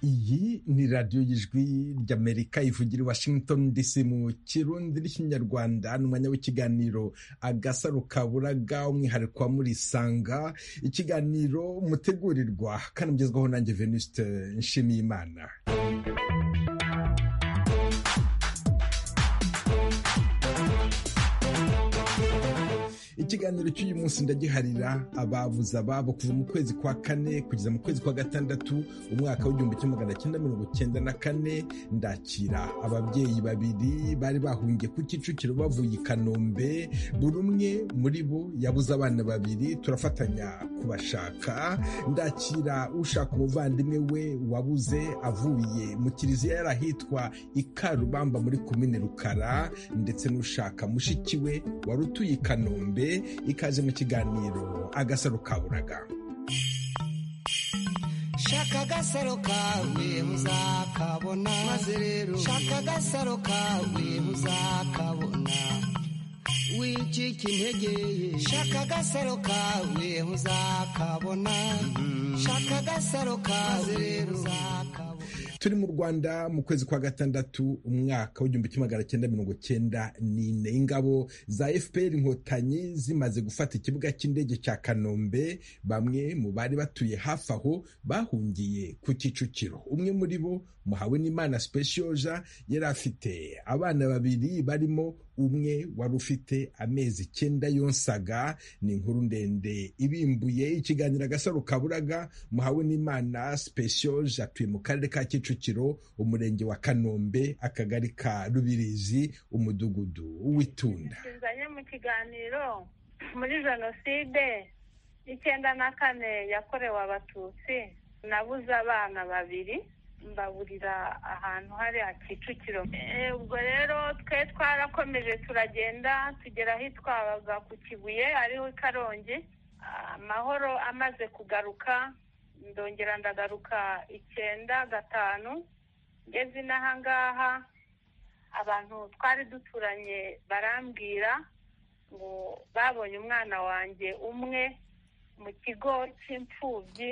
iyi ni radiyo y'ijwi ry'amerika ivugira i washington dc mu kirundi n'ikinyarwanda ni umwanya w'ikiganiro agasaro kaburaga umwihariko wa murisanga ikiganiro mutegurirwa kanagezwaho nanjye venuste nshimiyimana ikiganiro cy'uyu munsi ndagiharira ababuze ababo kuva mu kwezi kwa kane kugeza mu kwezi kwa gatandatu umwaka w'igihumbi kimwe magana cyenda mirongo cyenda na kane ndakira ababyeyi babiri bari bahungiye ku kicukiro bavuye i kanombe buri umwe muri bo yabuze abana babiri turafatanya kubashaka ndakira ushaka umuvandimwe we wabuze avuye mu kiliziya yari ahitwa i karubamba muri komine rukara ndetse n'ushaka mushiki we wari utuye i kanombe ikaze mu kiganiro agasaro kaburaga shaka agasaro kawe muzakabona maze rero shaka agasaro kawe muzakabona wicika intege ye shaka agasaro kawe muzakabona shaka agasaro kawe rero uzakabona turi mu rwanda mu kwezi kwa gatandatu umwaka w'igihumbi kimwe magana cyenda mirongo cyenda n'ine ingabo za fpr inkotanyi zimaze gufata ikibuga cy'indege cya kanombe bamwe mu bari batuye hafi aho bahungiye ku kicukiro umwe muri bo muhawe n'imana specioja yari afite abana babiri barimo umwe wari ufite amezi icyenda yonsaga ni inkuru ndende ibimbuye ikiganiro agasaro kaburaga muhawe n'imana specioje atuye mu karere ka kicukiro umurenge wa kanombe akagari ka rubirizi umudugudu w'itunda tuzanye mu kiganiro muri jenoside icyenda na kane yakorewe abatutsi nabuze abana babiri mbaburira ahantu hariya kicukiro ubwo rero twe twarakomeje turagenda tugera ahitwabaga ku kibuye ariho i karongi amahoro amaze kugaruka ndongera ndagaruka icyenda gatanu ngeze inaha ngaha abantu twari duturanye barambwira ngo babonye umwana wanjye umwe mu kigo cy'imfubyi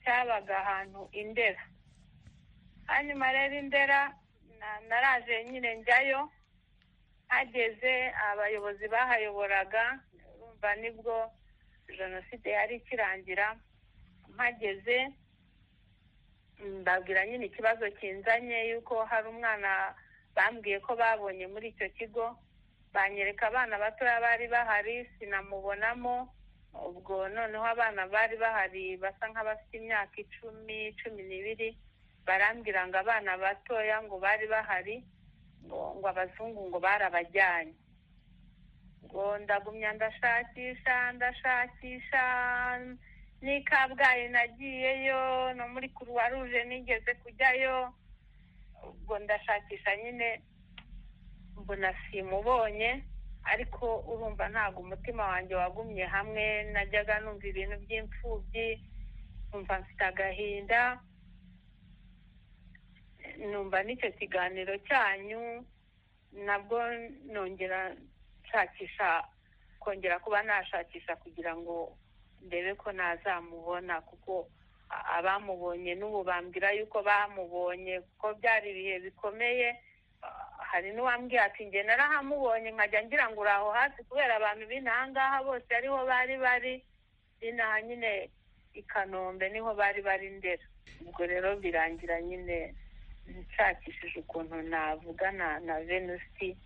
cyabaga ahantu indera hanyuma rero indera naraje nyine njyayo hageze abayobozi bahayoboraga urumva nibwo jenoside yari ikirangira mpageze mbabwira nyine ikibazo kinzanye yuko hari umwana bambwiye ko babonye muri icyo kigo banyereka abana batoya bari bahari sinamubonamo ubwo noneho abana bari bahari basa nk'abafite imyaka icumi cumi n'ibiri barambwira ngo abana batoya ngo bari bahari ngo abazungu ngo barabajyanye ngo ndagumya ndashakisha ndashakisha ni kabgayi nagiyeyo no muri kuruwa ruje nigeze kujyayo ubwo ndashakisha nyine mbona simubonye ariko urumva ntabwo umutima wanjye wagumye hamwe najyaga numva ibintu by'imfubyi numva mfite agahinda numva n'icyo kiganiro cyanyu nabwo nongera nshakisha kongera kuba nashakisha kugira ngo ndebe ko nazamubona kuko abamubonye n'ubu bambwira yuko bamubonye kuko byari ibihe bikomeye hari n'uwambwiye ati njye narahamubonye nkajya ngira ngo uri aho hasi kubera abantu b'inaha ngaha bose ariho bari bari inaha nyine i kanombe niho bari bari ndera ubwo rero birangira nyine nshakishije ukuntu navugana na venusi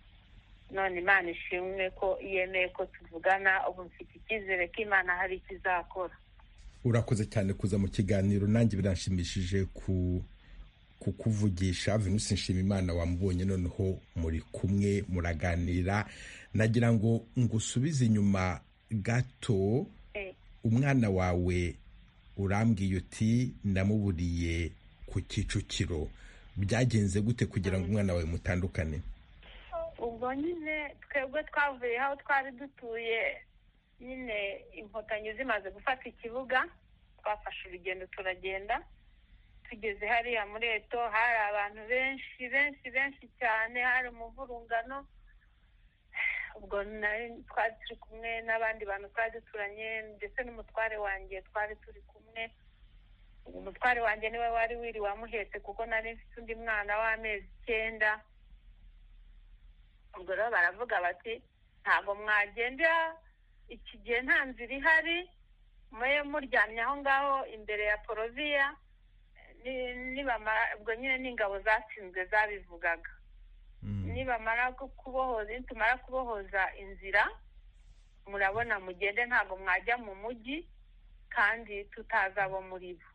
none imana ishimwe ko yemeye ko tuvugana ubu mfite icyizere ko imana hari icyo izakora urakoze cyane kuza mu kiganiro nanjye biranshimishije ku kukuvugisha venusi nshimimana wamubonye noneho muri kumwe muraganira nagira ngo ngusubize inyuma gato umwana wawe urambwiye uti ndamuburiye ku kicukiro byagenze gute kugira ngo umwana wawe mutandukane ubwo nyine twebwe twavuye aho twari dutuye nyine inkotanyi zimaze gufata ikibuga twafashe urugendo turagenda tugeze hariya muri eto hari abantu benshi benshi benshi cyane hari umuvurungano ubwo twari turi kumwe n'abandi bantu twari duturanye ndetse n'umutware wanjye twari turi kumwe umutware wanjye niwe wari wiri wamuhetse kuko nari mfite undi mwana w'amezi icyenda ubwo rero baravuga bati ntabwo mwagenda iki gihe nta nzira ihari mube muryamye aho ngaho imbere ya poroviya nibamara ubwo nyine n'ingabo zatsinzwe zabivugaga nibamara kubohoza nitumara kubohoza inzira murabona mugende ntabwo mwajya mu mujyi kandi tutazi abo muri bo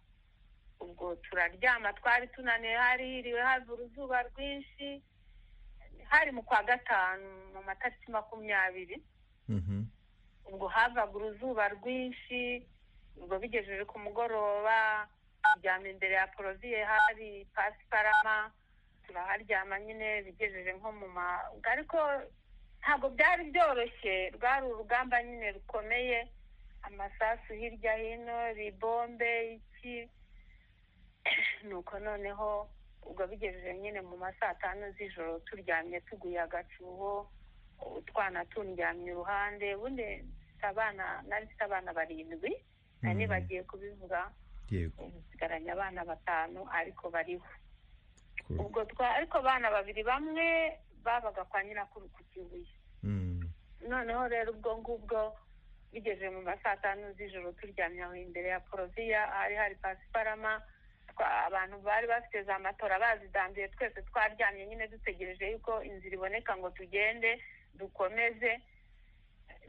ubwo turaryama twari tunaniwe harihiriwe hava uruzuba rwinshi hari mu kwa gatanu mu matariki makumyabiri ubwo havaga uruzuba rwinshi ubwo bigejeje ku mugoroba turyama imbere ya poroviye hari pasiparama turaharyama nyine bigejeje nko mu ma ariko ntabwo byari byoroshye rwari urugamba nyine rukomeye amasasu hirya hino ribombe iki nuko noneho ubwo bigejeje nyine mu ma saa tanu z'ijoro turyamye tuguye agacuho utwana tundyamye iruhande ubundi abana nari mfite abana barindwi nari bagiye kubivuga usigaranye abana batanu ariko bariho ubwo ariko abana babiri bamwe babaga kwa nyirakuru ku kibuye noneho rero ubwo ngubwo bigeze mu ma saa tanu z'ijoro turyamye aho imbere ya poroviya hari hari pasiparama abantu bari bafite za matora bazidambiye twese twaryamye nyine dutegereje yuko inzira iboneka ngo tugende dukomeze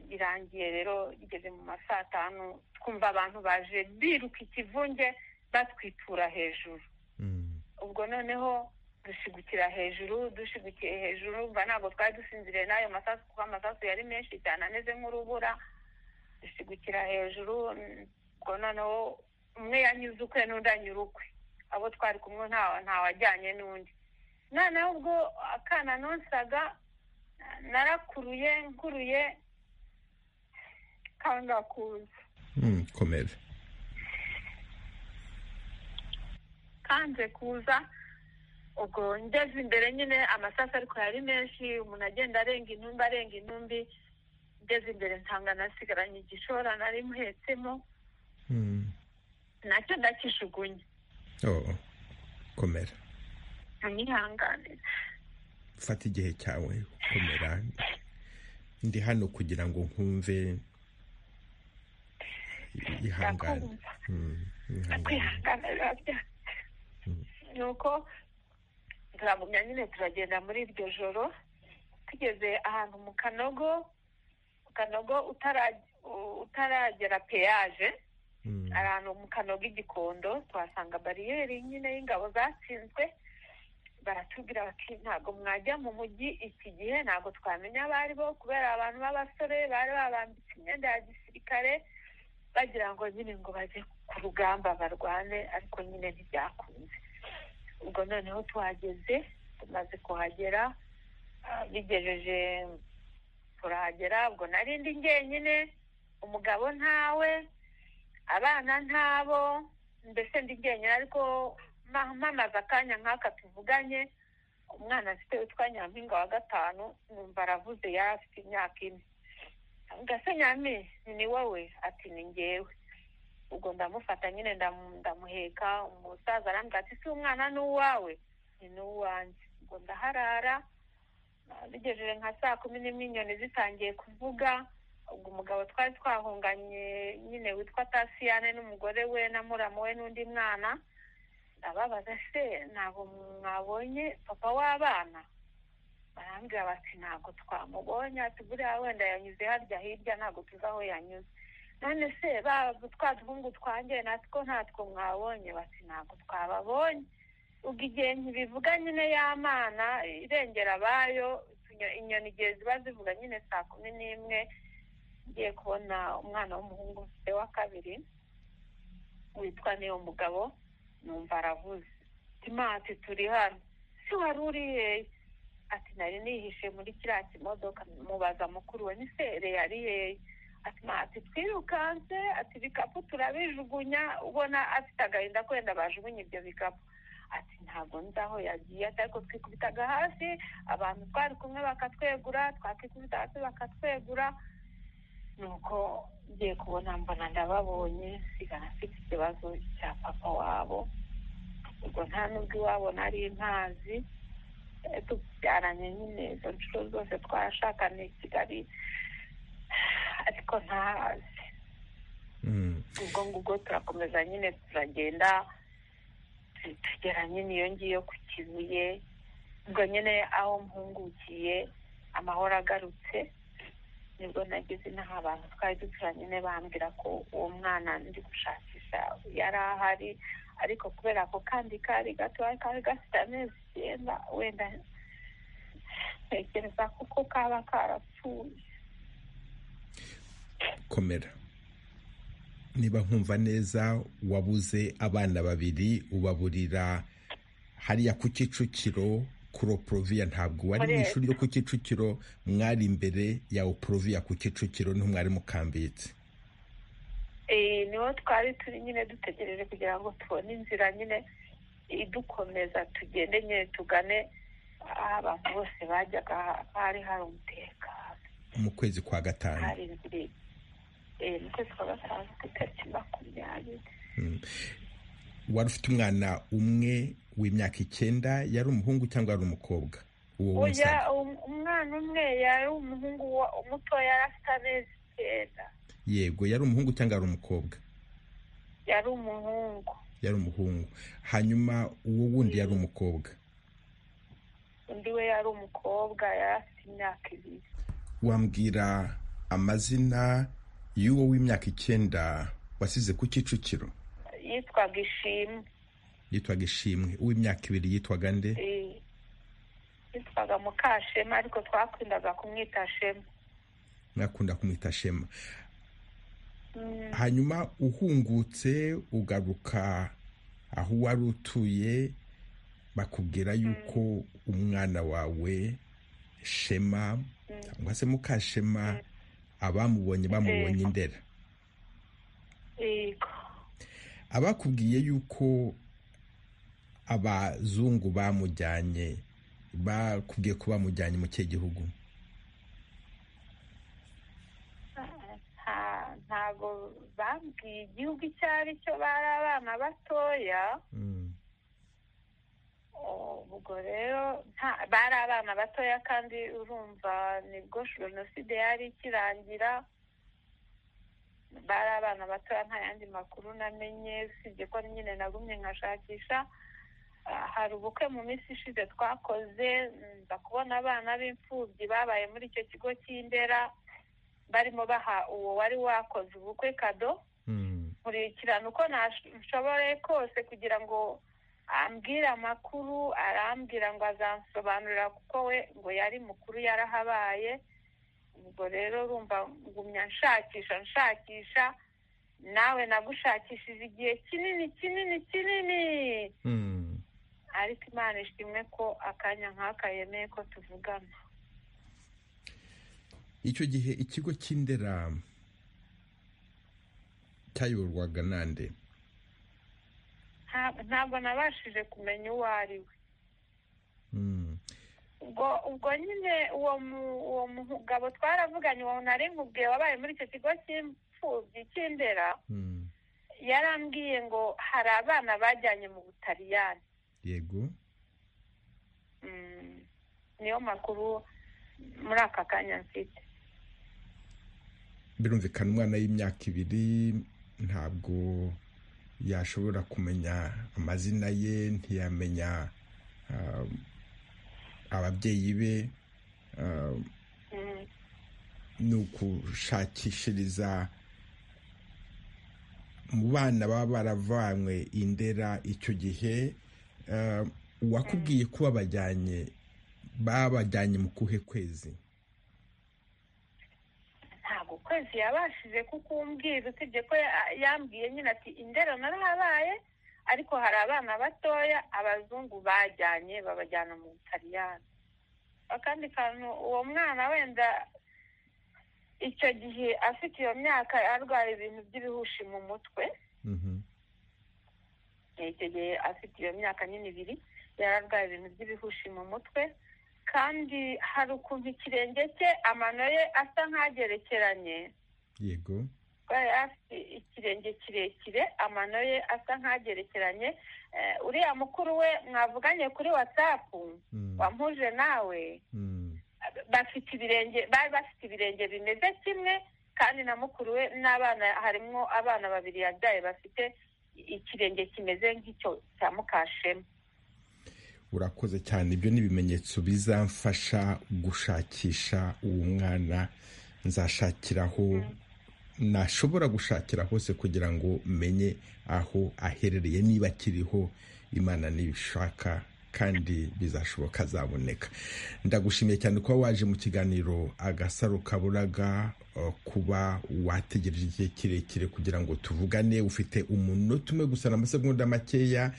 birangiye rero bigeze mu ma saa tanu twumva abantu baje biruka ikivunge batwitura hejuru ubwo noneho dushigukira hejuru dushyigukiye hejuru mva ntabwo twari dusinziriye n'ayo masasu kuko amasasu yari menshi cyane ameze nk'urubura dushigukira hejuru ubwo noneho umwe yanyuze ukwe n'undi anyura ukwe abo twari kumwe ntawajyanye n'undi noneho ubwo akana nonsaga narakuruye nkuruye kangakuza komera kanze kuza ubwo ngeze imbere nyine amasasu ariko yari menshi umuntu agenda arenga intumbi arenga intumbi ngeze imbere nsanga nasigaranye igishora nari muhetsemo nacyo ndakishugunye komera ntihanganire fata igihe cyawe komera ndi hano kugira ngo nkumve ihangane kwihanganira ni uko turagumya nyine turagenda muri iryo joro tugeze ahantu mu kanogo mu kanogo utaragera peyaje ahantu mu kanogo igikondo tuhasanga bariyeri nyine y'ingabo zatsinzwe baratubwira bati ntabwo mwajya mu mujyi iki gihe ntabwo twamenya abari bo kubera abantu b'abasore bari babambitse imyenda ya gisirikare bagira ngo nyine ngo bajye ku rugamba barwane ariko nyine ntibyakunze ubwo noneho tuhageze tumaze kuhagera bigejeje turahagera ubwo narindi njyenyine umugabo ntawe abana ntabo mbese ndi njyenyine ariko mpamaze akanya nk'aka tuvuganye umwana afite witwa nyampinga wa gatanu numva aravuze yari afite imyaka ine gase nyami ni wowe ati ni ngewe ubwo ndamufata nyine ndamuheka umusaza arambwira ati si umwana ni uwawe ni n'uwanjye ubwo ndaharara bigejeje nka saa kumi n'imwe inyoni zitangiye kuvuga ubwo umugabo twari twahunganye nyine witwa tasiyane n'umugore we na muramu we n'undi mwana ndababaza se ntabwo mwabonye papa w'abana barambwira bati ntabwo twamubonye buriya wenda yanyuze harya hirya ntabwo tuzi aho yanyuze none se twa duhungu twanjye natwo ntatwo mwabonye bati ntabwo twababonye ubwo igihe ntibivuga nyine y'amana irengera abayo inyoni igihe ziba zivuga nyine saa kumi n'imwe ngiye kubona umwana w'umuhungu mfite wa kabiri witwa niyo mugabo numva aravuze ati turi hano si wari uri hehe ati nari nihishe muri kiriya kimodoka mubaza mukuru we nisere yari hehe ati twirukanse ati ibikapu turabijugunya ubona afite agahinda ko wenda bajugunye ibyo bikapu ati ntabwo nzi aho yagiye ati ariko twikubitaga hasi abantu twari kumwe bakatwegura twakikubita hasi bakatwegura nuko ngiye kubona mbona ndababonye sigana afite ikibazo cya papa wabo ubwo nta n'ubwo iwabo nari ntazi tubyaranye nyine izo nshuro zose twashakanye i kigali ariko ntazi ubwo ngubwo turakomeza nyine turagenda tugera nyine iyo ngiyo ku kibuye ubwo nyine aho mpungukiye amahoro agarutse nibwo nageze inaha abantu twari duturanye nyine bambwira ko uwo mwana ndi gushakisha yari ahari ariko kubera ko kandi kari gato kari gafite amezi icyenda wenda ntekereza kuko kaba karapfuye komera niba nkumva neza wabuze abana babiri ubaburira hariya ku kicukiro kuroporoviya ntabwo wari mu ishuri ryo ku kicukiro mwari imbere ya oporoviya ku kicukiro niho mwari mukambitse niho twari turi nyine dutegereje kugira ngo tubone inzira nyine idukomeza tugende nyine tugane aho abantu bose bajyaga hari hari umutekano mu kwezi kwa gatanu hari inzira mu kwezi kwa gatanu ku itariki makumyabiri wari ufite umwana umwe w'imyaka icyenda yari umuhungu cyangwa yari umukobwa uwo oya w'umusaza um- umwana umwe yari umuhungu wa- muto yari afite amezi icyenda yego yari umuhungu cyangwa yari umukobwa yari umuhungu yari umuhungu hanyuma uwo wundi yari umukobwa undi we yari umukobwa yari afite imyaka ibiri wambwira amazina y'uwo w'imyaka icyenda wasize ku kicukiro yitwaga ishimwe yitwaga ishimwe uw'imyaka ibiri yitwaga nde eh, yitwaga mukashema ariko twakwendaga kumwita shema mwakunda kumwita shema hanyuma uhungutse ugaruka aho wari utuye bakubwira yuko umwana wawe shema cyangwa se mukashema abamubonye bamubonye indera yego abakubwiye yuko abazungu bamujyanye bakubwiye ko bamujyanye mu kihe gihugu nta- ntago bambwiye igihugu icyo ari cyo bari abana batoya Mm. ubwo rero nta- bari abana batoya kandi urumva nibwo jenoside yari ikirangira bari abana batoya nta yandi makuru namenye usibye ko nyine nagumye nkashakisha Ah, hari ubukwe mu minsi ishize twakoze nza kubona abana b'imfubyi babaye muri icyo kigo cy'indera barimo baha uwo wari wakoze ubukwe kado Mm. nkurikirana uko nashoboye kose kugira ngo ambwire amakuru arambwira ngo azansobanurira kuko we ngo yari mukuru yarahabaye ubwo rero urumva ngumya nshakisha nshakisha nawe nagushakishije igihe kinini kinini kinini Mm. ariko imana ishimwe ko akanya nk'aka yemeye ko tuvugana icyo gihe ikigo cy'indera cyayoborwaga nande Nta- ntabwo nabashije kumenya uwo ari we Mm. ubwo ubwo nyine uwo mu- uwo mugabo twaravuganye uwo nari nkubwiye wabaye muri icyo kigo cy'imfubyi cy'indera Mm. yarambwiye ngo hari abana bajyanye mu butaliyani yego Mm, niyo makuru muri aka kanya mfite birumvikana umwana y'imyaka ibiri ntabwo yashobora kumenya amazina ye ntiyamenya ah, ababyeyi be ah, Mm, ni ugushakishiriza mu bana baba baravanywe indera icyo gihe eh, uwakubwiye ko babajyanye babajyanye mu kuhe kwezi ntabwo ukwezi yabashije kukumbwira usibye ko ya- yambwiye nyine ati indera narahabaye ariko hari abana batoya abazungu bajyanye babajyana mu butaliyani akandi kantu uwo mwana wenda icyo gihe afite iyo myaka arwaye ibintu by'ibihushi mu mutwe Mhm. icyo gihe afite iyo myaka nyine ibiri yari arwaye ibintu by'ibihushi mu mutwe kandi hari ukuntu ikirenge cye amano ye asa nk'agerekeranye yego yari afite ikirenge kirekire amano ye asa nk'agerekeranye Eh, uriya mukuru we mwavuganye kuri watsapu Mm, wampuje nawe mm, bafite ibirenge bari bafite ibirenge bimeze kimwe kandi na mukuru we n'abana harimo abana babiri yabyaye bafite ikirenge kimeze nk'icyo cya mukashema urakoze cyane ibyo ni ibimenyetso bizamfasha gushakisha uwo mwana nzashakiraho nashobora gushakira hose kugira ngo menye aho aherereye niba akiriho imana nibishaka kandi bizashoboka azaboneka ndagushimiye cyane kuba waje mu kiganiro agasaro kaburaga eh, kuba wategereje igihe kirekire kugira ngo tuvugane ufite umunota umwe gusa n'amasegonda makeya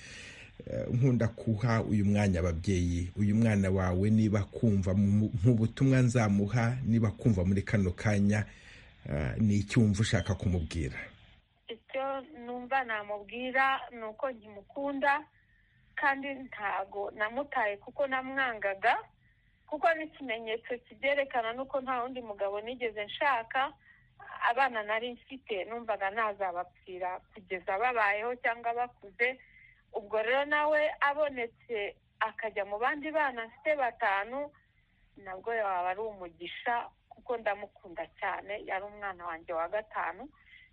Eh, nkunda kuha uyu mwanya ababyeyi uyu mwana wawe niba kumva mu mu butumwa nzamuha niba kumva muri kano kanya eh, ni iki wumva ushaka kumubwira icyo numva namubwira ni uko nkimukunda kandi ntago namutaye kuko namwangaga kuko n'ikimenyetso kibyerekana nuko nta wundi mugabo nigeze nshaka abana nari mfite numvaga ntazabapfira kugeza babayeho cyangwa bakuze ubwo rero nawe abonetse akajya mu bandi bana mfite batanu nabwo yaba ari umugisha kuko ndamukunda cyane yari umwana wanjye wa gatanu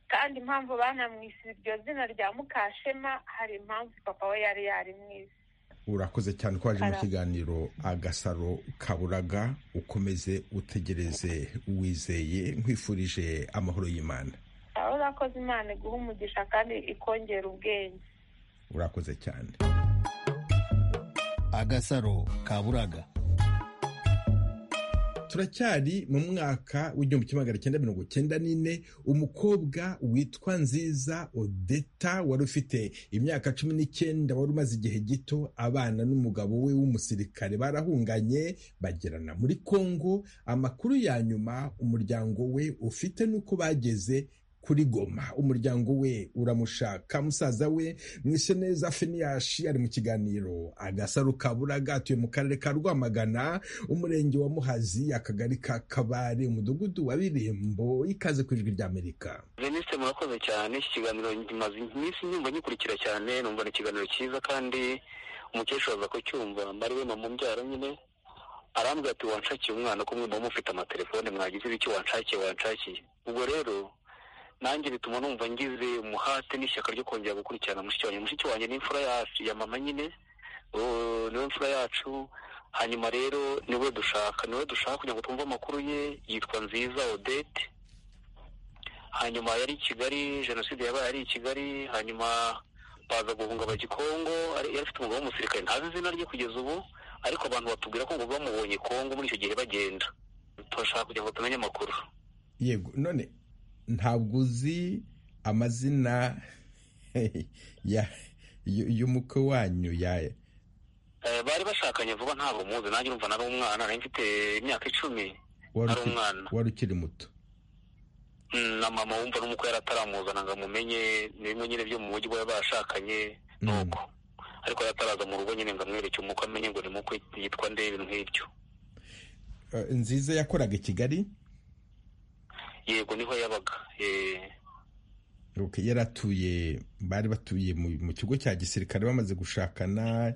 kandi impamvu banamwise iryo zina rya mukashema hari impamvu papa we yari yarimwise urakoze cyane ko waje mu Ara- kiganiro agasaro kaburaga ukomeze utegereze wizeye nkwifurije amahoro y'imana aho urakoze imana iguha umugisha kandi ikongera ubwenge urakoze cyane agasaro kaburaga turacyari mu mwaka w'igihumbi kimwe magana cyenda mirongo cyenda n'ine umukobwa witwa nziza odeta wari ufite imyaka cumi n'icyenda wari umaze igihe gito abana n'umugabo we w'umusirikare barahunganye bagirana muri kongo amakuru ya nyuma umuryango we ufite n'uko bageze kuri goma umuryango we uramushaka musaza we mwishe neza finiyashi ari mu kiganiro agasaro kaburaga atuye mu karere ka rwamagana umurenge wa muhazi akagari ka kabare umudugudu wa birembo ikaze ku ijwi ry'amerika veniste murakoze cyane iki kiganiro maze iminsi nyumva nyikurikira cyane numva ni ikiganiro cyiza kandi umukecuru aza kucyumva mbari we mama umbyara nyine arambwira ati wanshakiye umwana ko mwe muba mufite amatelefone mwagize ibiki wanshakiye wanshakiye ubwo rero nanjye bituma numva ngize umuhate n'ishyaka ryo kongera gukurikirana mushiki wanjye mushiki wanjye ni imfura yacu ya mama nyine ubu niwe mfura yacu hanyuma rero niwe dushaka niwe dushaka kugira ngo twumve amakuru ye yitwa nziza odete hanyuma yari i kigali jenoside yabaye ari i kigali hanyuma baza guhunga abagikongo ari- yari afite umugabo w'umusirikare ntazi izina rye kugeza ubu ariko abantu batubwira ko ngo bamubonye kongo muri icyo gihe bagenda turashaka kugira ngo tumenye amakuru yego none ntabwo uzi amazina ya- y- y'umukwe wanyu ya Eh, bari bashakanye vuba ntabwo muzi nanjye urumva nari umwana nari mfite imyaka icumi wari nari uki- umwana wari ukiri muto Mm, na mama wumva n'umukwe yari ataramuzana ngo amumenye ni bimwe nyine byo mu buryo baba bashakanye Mm. nuko ariko yari ataraza mu rugo nyine ngo amwereke umukwe amenye ngo ni mukwe yitwa nde ibintu nk'ibyo Eh, nziza yakoraga i kigali yego niho yabaga Eh, Okay, yari atuye bari batuye mu, mu kigo cya gisirikare bamaze gushakana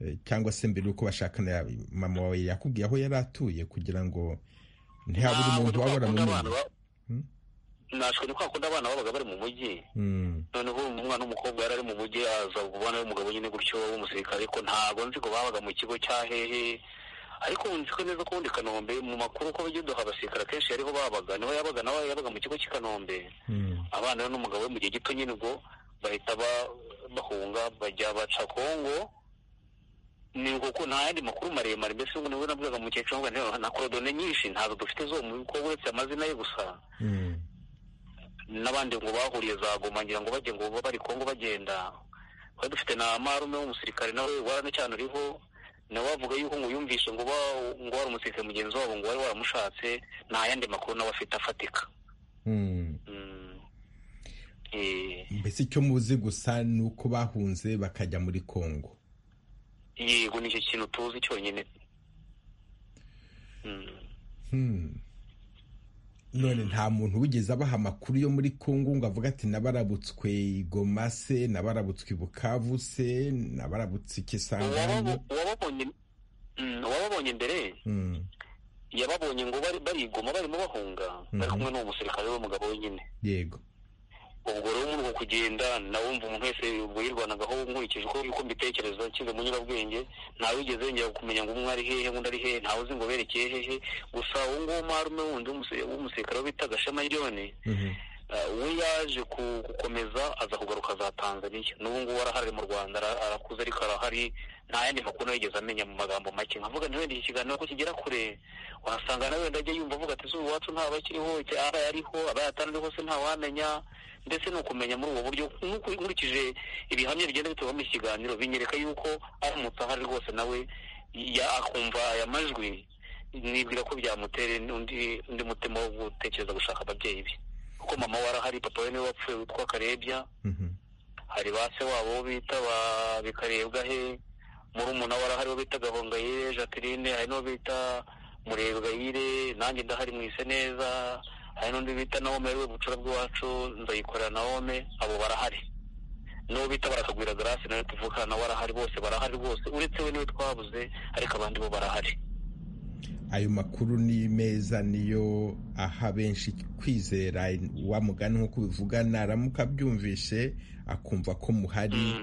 eh, cyangwa se mbere y'uko bashakana ya- mama wawe yakubwiye aho yari atuye kugira ngo ntihabure ntabwo umuntu ni waba kwa kundi uramumenya abana ba- Hmm? nashwe ni kwa kundi abana babaga bari mu mujyi Mm. noneho uwo mwana w'umukobwa yari ari mu mujyi aza kubona y'umugabo nyine gutyo w'umusirikare ariko ntabwo nzi ko babaga mu kigo cya hehe ariko ubu nzi ko neza ko ubundi i kanombe mu makuru ko bajya duha abasirikare akenshi ariho babaga niho yabaga nawe yabaga mu kigo cy'i kanombe Mm. abana rero n'umugabo we mu gihe gito nyine ubwo bahita ba- bahunga bajya baca kongo ni uko nta yandi makuru maremare mbese ngo niwe nabwaga umukecuru ngo ntiwe- na korodone nyinshi ntabwo dufite zo mu kuko uretse amazina ye gusa Mm. n'abandi ngo bahuriye za Goma ngira ngo bajye ngo bari kongo bagenda twari dufite na marume w'umusirikare nawe waranacyane uriho nawe wavuga yuko ngo yumvise ngo ba- ngo wari umusirikare mugenzi wabo ngo wari waramushatse nta yandi makuru nawe afite afatika Mm. Mm. Eh. mbese icyo muzi gusa ni uko bahunze bakajya muri kongo yego nicyo kintu tuzi cyonyine Mm. Hmm. none nta muntu wigeze abaha amakuru yo muri kongo ngo avuga ati nabarabutswe goma se nabarabutswe bukavu se nabarabutse ikisangani uwababonye mbere Mm, yababonye ngo bari barigoma barimo bahunga bari kumwe n'uwo musirikare w'umugabo wenyine yego ubwo rero muri uko kugenda nawe wumva umuntu wese ubwo yirwanagaho nkurikije uko uko mbitekereza nshyize mu nyurabwenge ntawe wigeze yongera kumenya ngo umwe ari hehe undi ari hehe ntawe uzi ngo berekeye hehe gusa uwo nguwo marume wundi w'umuse- w'umusirikare wo bita gashamayiriyone Mhm. eh, we yaje ku- gukomeza aza kugaruka za tanzaniya n'ubu ngubu arahari mu rwanda ara- arakuze ariko arahari nta yandi makuru yigeze amenya mu magambo make nkavuga nti wenda iki kiganiro ko kigera kure wasanga nawe wenda ajya yumva avuga ati izuba iwacu ntabakiriho aba yariho aba yatanariho se ntawamenya ndetse ni ukumenya muri ubwo buryo nk'uko- nkurikije ibihamya bigenda bitubamo iki kiganiro binyereka yuko aramutse ahari rwose nawe ya- akumva aya majwi nibwira ko byamutera undi undi mutima wo gutekereza gushaka ababyeyi be kuko mama we arahari papa we niwe wapfuye witwa karebya Mhm. hari ba se wabo bo bita ba bikarebwa he murumuna we arahari wo bita gahongayire jacqueline hari n'uwo bita murebwayire nanjye ndahari mwise neza hari n'undi bita nawome ariwe bucura bw'iwacu nzayikorera nawome abo barahari n'uwo bita barakagwira garasi nawe tuvukana nawe arahari bose barahari rwose uretse we niwe twabuze ariko abandi bo barahari ayo makuru ni meza niyo aha benshi kwizera wa mugani nk'uko ubivuga naramuka abyumvishe akumva ko muhari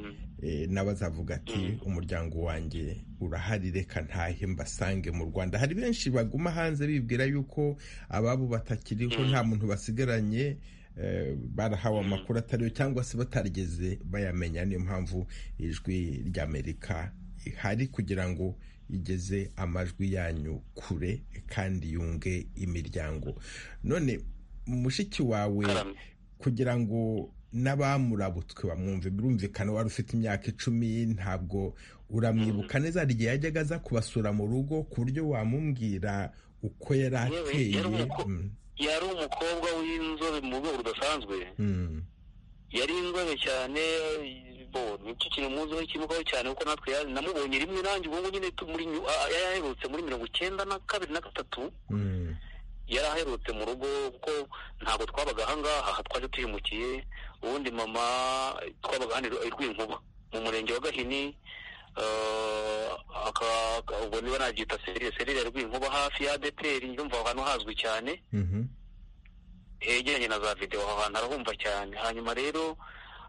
Mm. eh, nawe azavuga ati umuryango wanjye urahari reka ntahe mbasange mu rwanda hari benshi baguma hanze bibwira yuko ababo batakiriho nta muntu basigaranye eh, barahawe amakuru atariyo cyangwa se batarigeze bayamenya niyo mpamvu ijwi ry'amerika ihari kugira ngo igeze amajwi yanyu kure kandi yunge imiryango none mushiki wawe Karame. kugira ngo n'abamurabutswe bamwumve birumvikana wari ufite imyaka icumi ntabwo uramwibuka neza hari igihe yajyaga aza kubasura mu rugo ku buryo wamumbwira uko yari Yewe, ateye yari umuko- Mm, yari umukobwa w'inzobe mu rwego rudasanzwe mm, yari inzobe cyane bo nicyo kintu muziho kimukaho cyane kuko natwe ya- namubonye rimwe nanjye ubwo ngubu nyine tu- muri nyu- a- a- yaherutse muri mirongo icyenda na kabiri na gatatu mm, yari aherutse mu rugo kuko ntabwo twabaga ahangaha aha twaje tuyimukiye ubundi mama twabaga hano i rwinkuba mu murenge wa gahini eh, aka- aka- ubwo niba nabyita serire serire ya rwinkuba hafi ya adeperi yumva aho hantu hazwi cyane mhm, hegeranye na za videwo aho hantu arahumva cyane hanyuma rero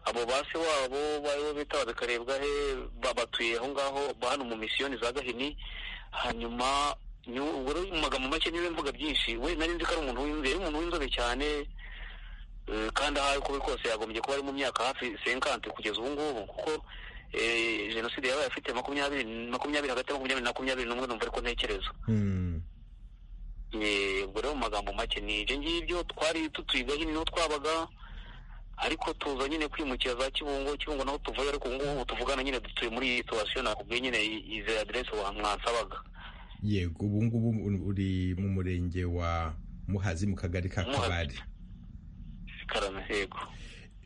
abo base wabo baribo bita babikarebwa he babatuye aho ngaho ba hano mu misiyoni za gahini hanyuma ni- ubwo rero mu magambo make niwe mvuga byinshi we nari nzi ko ari umuntu w'inzobe yari umuntu w'inzobe cyane eh, kandi aho ari kubi kose yagombye kuba ari mu myaka hafi senkante kugeza ubu ngubu kuko eh, jenoside yabaye afite makumyabiri makumyabiri hagati ya makumyabiri na makumyabiri n'umwe numva ariko ntekereza mm. Eh, ubwo rero mu magambo make ni ibyo ngibyo twari tutuyiga hino niho twabaga ariko tuza nyine kwimukira za kibungo kibungo naho tuvuye ariko ubu ngubu tuvugana nyine dutuye muri iyi situwasiyo nakubwiye nyine izi aderesi mwansabaga yego ubu ngubu uri mu murenge wa muhazi mu kagari ka Muhazi. kabari karame yego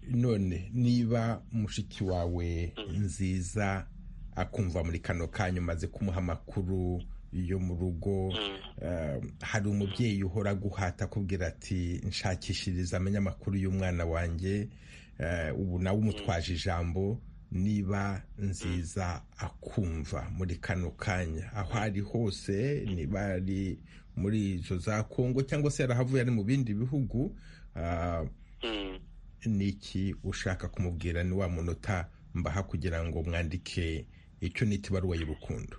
none niba mushiki wawe nziza akumva muri kano kanya umaze kumuha amakuru yo mu rugo eh, hari umubyeyi uhora guhata akubwira ati nshakishiriza amenye amakuru y'umwana wanjye eh, ubu nawe umutwaje ijambo niba nziza akumva muri kano kanya aho ari hose niba ari muri izo za kongo cyangwa se yarahavuye ari mu bindi bihugu ah, Mm. niki ushaka kumubwira ni wa munota mbaha kugira ngo mwandike icyo nita ibaruwa y'urukundo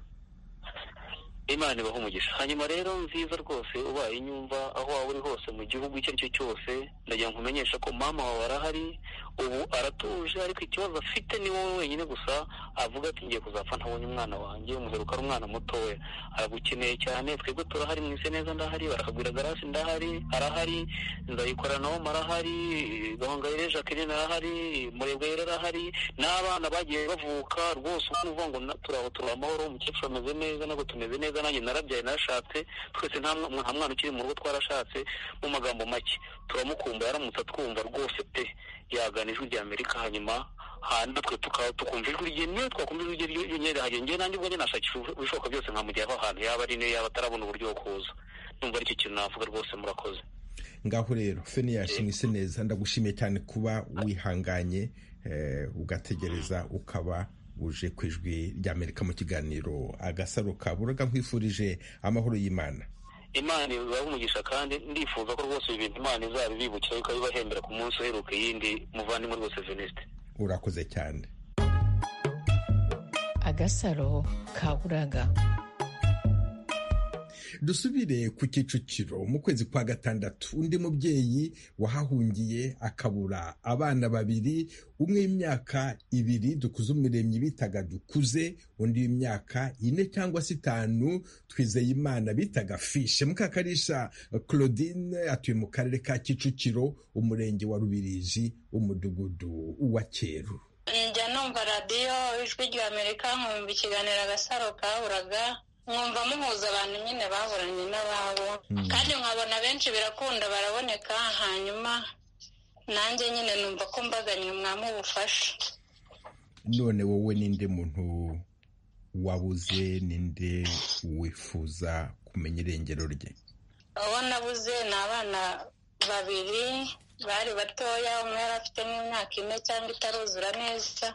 imana ibaha umugisha hanyuma rero nziza rwose ubaye inyumva aho waba uri hose mu gihugu icyo ari cyo cyose ndagira ngo umenyeshe ko mama wawe arahari ubu aratuje ariko ikibazo afite ni wowe wenyine gusa avuga ati ngiye kuzapfa ntabonye umwana wanjye umuheruka ari umwana mutoya aragukeneye cyane twebwe turahari mwise neza ndahari barakagwira garasi ndahari arahari nzayikorana nawe arahari gahongayire jacqueline arahari murebwa yari arahari n'abana bagiye bavuka rwose ubu uvuga ngo na- turi aho turi amahoro umukecuru ameze neza ntabwo tumeze neza nanjye narabyaye narashatse twese nta mwa- nta mwana ukiri mu rugo twarashatse mu magambo make turamukumba yaramutse atwumva rwose pe yagana ijwi rya amerika hanyuma hanyuma twe tuka- tukumva ijwi rye niyo twakumva ijwi rye ryo- ryonyine rihagije njyewe nanjye ubwo njye nashakisha ubu- ibishoboka byose nkamujyaho ahantu yaba ari niyo yaba atarabona uburyo bwo kuza numva aricyo kintu navuga rwose murakoze ngaho rero feniyasi mwise neza ndagushimiye cyane kuba wihanganye eh, ugategereza ukaba uje ku ijwi rya amerika mu kiganiro agasaro ka buraga nkwifurije amahoro y'imana imana ibahe umugisha kandi ndifuza ko rwose ibi bintu imana izabibibukira ikabibahembera ku munsi uheruka iyindi muvandimwe rwose venisite urakoze cyane agasaro ka buraga dusubire ku kicukiro mu kwezi kwa gatandatu undi mubyeyi wahahungiye akabura abana babiri umwe w'imyaka ibiri dukuze umuremyi bitaga dukuze undi w'imyaka ine cyangwa se itanu twizeye imana bitaga fishe mukakarisha claudine atuye mu karere ka kicukiro umurenge wa rubirizi umudugudu wa cyeru njya numva radiyo ijwi ry'amerika nkumva ikiganiro agasaro kaburaga mwumva muhuza abantu nyine baburanye n'ababo kandi nkabona benshi birakunda baraboneka hanyuma nanjye nyine numva ko mbaganye mwamubufasha none wowe ninde muntu wabuze ninde wifuza kumenya irengero rye abo nabuze ni abana babiri bari batoya umwe yari afite nk'imyaka ine cyangwa itaruzura neza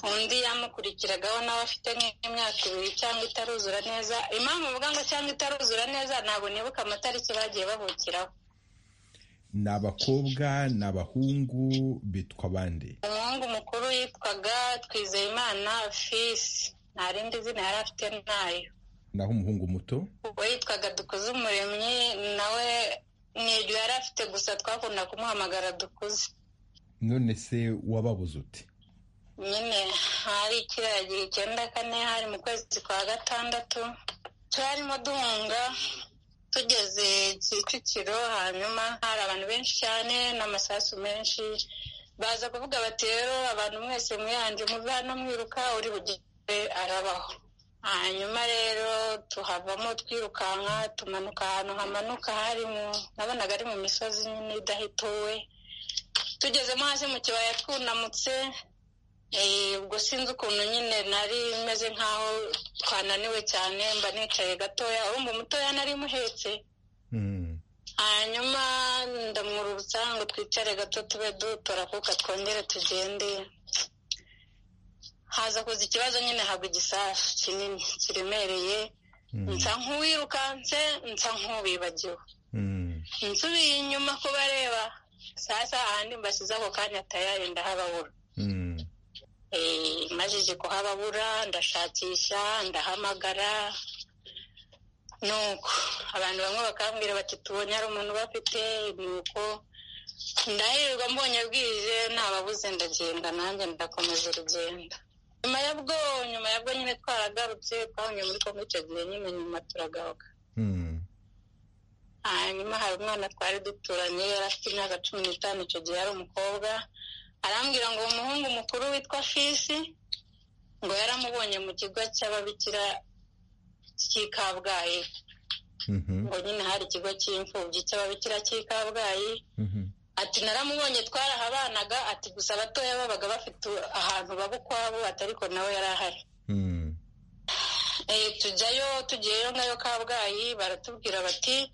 undi yamukurikiragaho nawe afite nk'imyaka ibiri cyangwa itaruzura neza impamvu uvuga ngo cyangwa itaruzura neza ntabwo nibuka amatariki bagiye bavukiraho ni abakobwa ni abahungu bitwa bande umuhungu mukuru yitwaga twizeyimana fisi nta rindi zina yari afite nayo naho umuhungu muto we yitwaga dukuze umuremyi nawe ni iryo yari afite gusa twakunda kumuhamagara dukuze none se wababuze uti nyine hari kiriya gihe icyenda kane hari mu kwezi kwa gatandatu twarimo duhunga tugeze kicukiro hanyuma hari abantu benshi cyane n'amasasu menshi baza kuvuga bati rero abantu mwese mwihanje muve hano mwiruka uri bugire arabaho hanyuma rero tuhavamo twirukanka tumanuka ahantu hamanuka harimo nabonaga ari mu misozi nyine idahituwe tugezemo hasi mu kibaya twunamutse ubwo sinzi ukuntu nyine nari meze nk'aho twananiwe cyane mba nicaye gatoya urumva umutoya nari muhetse hanyuma ndamwururutsa ngo twicare gato tube dutora kuko twongere tugende haza kuza ikibazo nyine hagwa igisasu kinini kiremereye nsa nk'uwirukanse nsa nk'uwibagiwe nsubiye inyuma kubareba sasa ahandi mbasize ako kanya tayari ndahababura majije kuhababura ndashakisha ndahamagara nuko abantu bamwe bakambwira bati tubonye hari umuntu bafite nuko ndahirirwa mbonye bwije ntababuze ndagenda nanjye ndakomeza urugendo nyuma ya bwo nyuma ya bwo nyine twaragarutse twabonye muri kongo icyo gihe nyine nyuma turagaruka hanyuma hari umwana twari duturanye yari afite imyaka cumi n'itanu icyo gihe ari umukobwa arambwira ngo umuhungu mukuru witwa fisi ngo yaramubonye mu kigo cy'ababikira cy'i kabgayi ngo nyine hari ikigo cy'imfubyi cy'ababikira cy'i kabgayi ati naramubonye twarahabanaga ati gusa abatoya babaga bafite ahantu baba ukwabo atariko nawe yari ahari tujyayo tugiyeyo ngayo kabgayi baratubwira bati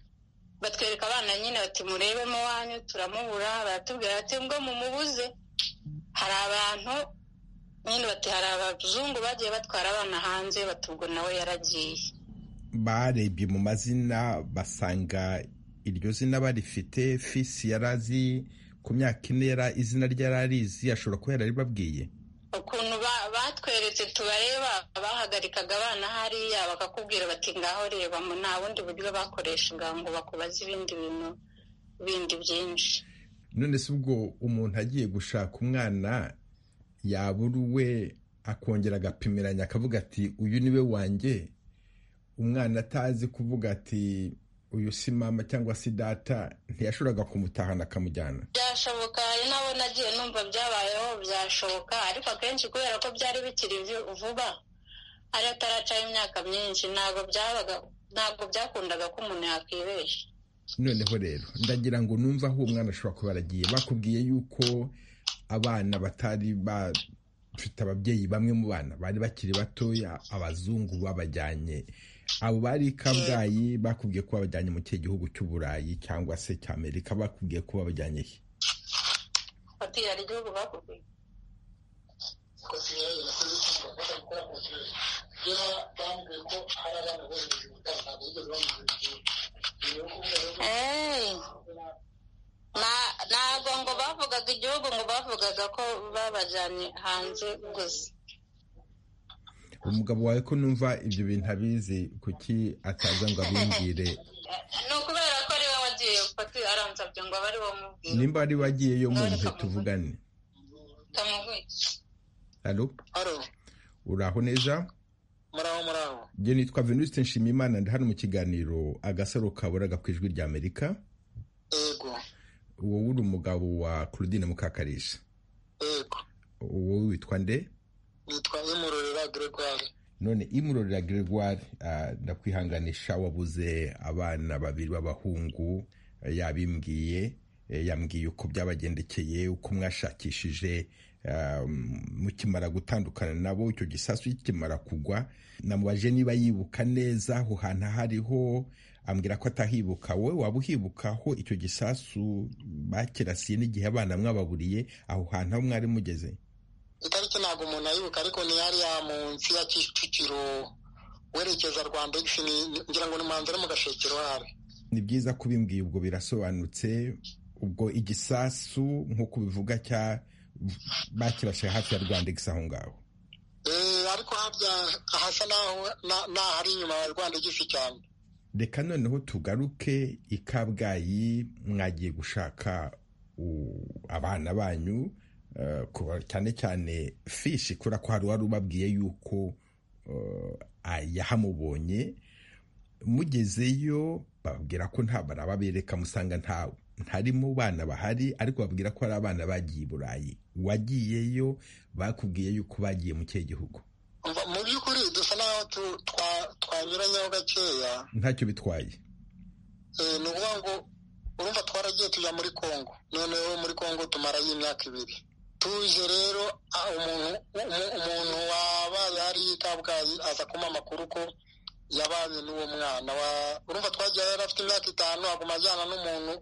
batwereka abana nyine bati murebemo wanyu turamubura baratubwira bati ngo mumubuze hari abantu nyine bati hari abazungu bagiye batwara abana hanze bati ubwo nawe yaragiye barebye mu mazina basanga iryo zina barifite fisi yari azi ku myaka ine yari izina rye yari arizi ashobora kuba yararibabwiye ukuntu ba- batweretse tubareba bahagarikaga abana hariya bakakubwira bati ngaho rebamo nta bundi buryo bakoreshaga ngo bakubaze ibindi bintu bindi byinshi none se ubwo umuntu agiye gushaka umwana yabura uwe akongera agapimiranya akavuga ati uyu ni we wanjye umwana atazi kuvuga ati uyu si mama cyangwa se data ntiyashoboraga kumutahana akamujyana byashoboka hari n'abo nagiye numva byabayeho byashoboka ariko akenshi kubera ko byari bikiri vi- vuba ari ataracaho imyaka myinshi ntabwo byabaga ntabwo byakundaga ko umuntu yakwibeshya noneho rero ndagira ngo numve aho uwo mwana ashobora kuba yaragiye bakubwiye yuko abana batari bafite ababyeyi bamwe mu bana bari bakiri batoya abazungu babajyanye abo bari i kabgayi bakubwiye ko babajyanye mu kihe gihugu cy'uburayi cyangwa se cy'amerika bakubwiye ko babajyanye he fatiye hari igihugu bakubwiye Eh, na- ntabwo ngo bavugaga igihugu ngo bavugaga ko babajyanye hanze gusa umugabo wawe ko numva ibyo bintu abizi kuki ataza ngo abimbwire ni ukubera ko ari we wagiye fati aransabye ngo abe ari we umubwira nimba ari wagiyeyo mwumve tuvugane tamuhwice halo haro uraho neza muraho muraho njye nitwa venusite nshimiyimana ndi hano mu kiganiro agasaro kaburaga ku ijwi rya amerika yego wowe uri umugabo wa claudine mukakarisha yego wowe witwa nde nitwa imurorera gregoire none imurorera gregoire ah, ndakwihanganisha wabuze abana babiri b'abahungu eh, yabimbwiye eh, yambwiye uko byabagendekeye uko mwashakishije ah, mukimara gutandukana nabo icyo gisasu kikimara kugwa namubajije niba yibuka neza aho hantu aho ariho ambwira ko atahibuka wowe waba uhibukaho icyo gisasu bakirasiye n'igihe abana mwababuriye aho hantu aho mwari mugeze itariki ntabwo umuntu ayibuka ariko ni hariya munsi ya kicukiro werekeza rwanda egisi ngira ngo ni manza no mu gashekero habe ni byiza kubimbwiye ubwo birasobanutse ubwo igisasu nk'uko ubivuga cya bakirashe hafi ya rwanda igisa aho ngaho Eh, ariko harya hasa naho na- n'ahari inyuma ya rwanda egisi cyane reka noneho tugaruke i kabgayi mwagiye gushaka u- abana banyu eh, kuba- cyane cyane fishi kubera ko hari uwari ubabwiye yuko eh, ah, yahamubonye mugezeyo bababwira ko nta bara babereka musanga nta ntari mu bana bahari ariko babwira ko hari abana bagiye i burayi wagiyeyo bakubwiye yuko bagiye mu kihe gihugu Umva, mu by'ukuri dusa naho tu- twa- twanyuranyeho gakeya ntacyo bitwaye Eh, ni ukuvuga ngo urumva twaragiye tujya muri kongo noneho muri kongo tumarayo imyaka ibiri tuje rero ah, umuntu umu- umuntu wabaye hari i kabgayi aza kuma amakuru ko yabanye n'uwo mwana wa- urumva twagiye yari afite imyaka itanu aguma ajyana n'umuntu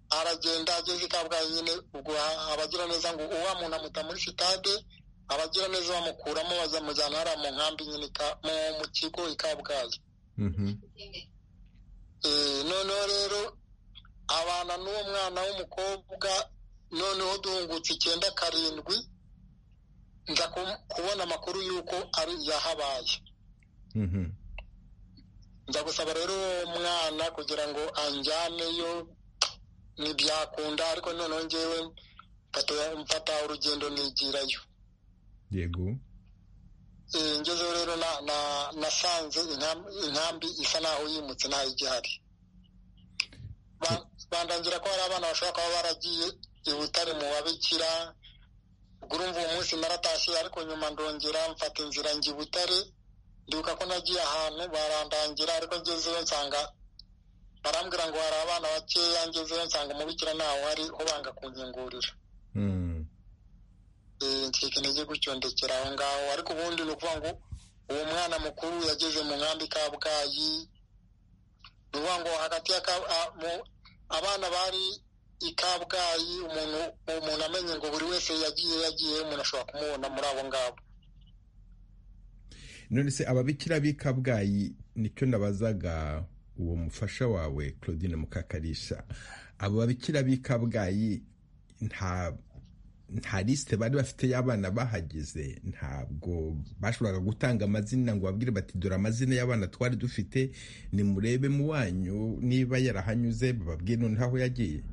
aragenda ageze i kabgayi nyine ubwo a- abagira neza ngo uwa muntu amuta muri sitade abagira neza bamukuramo bazamujyana hariya mu nkambi nyine i Ka- mu- mu kigo i kabgayi Mhm. Eh, noneho rero abana n'uwo mwana w'umukobwa noneho duhungutse icyenda karindwi nza ku- kubona amakuru y'uko ari yahabaye Mhm. nza gusaba rero uwo mwana kugira ngo anjyaneyo ntibyakunda ariko noneho ngewe mfata- mfata urugendo nigirayo yego Eh, ngezeho rero na- na- nasanze inkam- inkambi isa naho yimutse ntayo igihari Ba- bandangira ko hari abana bashobora kuba baragiye i butare mu babikira ubwo urumva uwo munsi naratashye ariko nyuma ndongera mfata inzira njya i butare ndibuka ko nagiye ahantu barandangira ariko ngezeyo nsanga barambwira ngo hari abana bakeya ngezeyo nsanga umubikira ntawe ari ho banga kunkingurira Mm. Eh, ncika intege gucyondekera aho ngaho ariko ubundi ni ukuvuga ngo uwo mwana mukuru yageze mu nkambi kabgayi ni ukuvuga ngo hagati ya Kab- a- mu- abana bari i kabgayi umuntu umuntu amenye ngo buri wese yagiye yagiye umuntu ashobora kumubona muri abo ngabo none se ababikira b'i kabgayi nicyo nabazaga uwo mufasha wawe claudine mukakarisha abo babikira b'i kabgayi nta nta lisite bari bafite y'abana bahageze ntabwo bashoboraga gutanga amazina ngo babwire bati dore amazina y'abana twari dufite nimurebe mu wanyu niba yarahanyuze bababwire noneho aho yagiye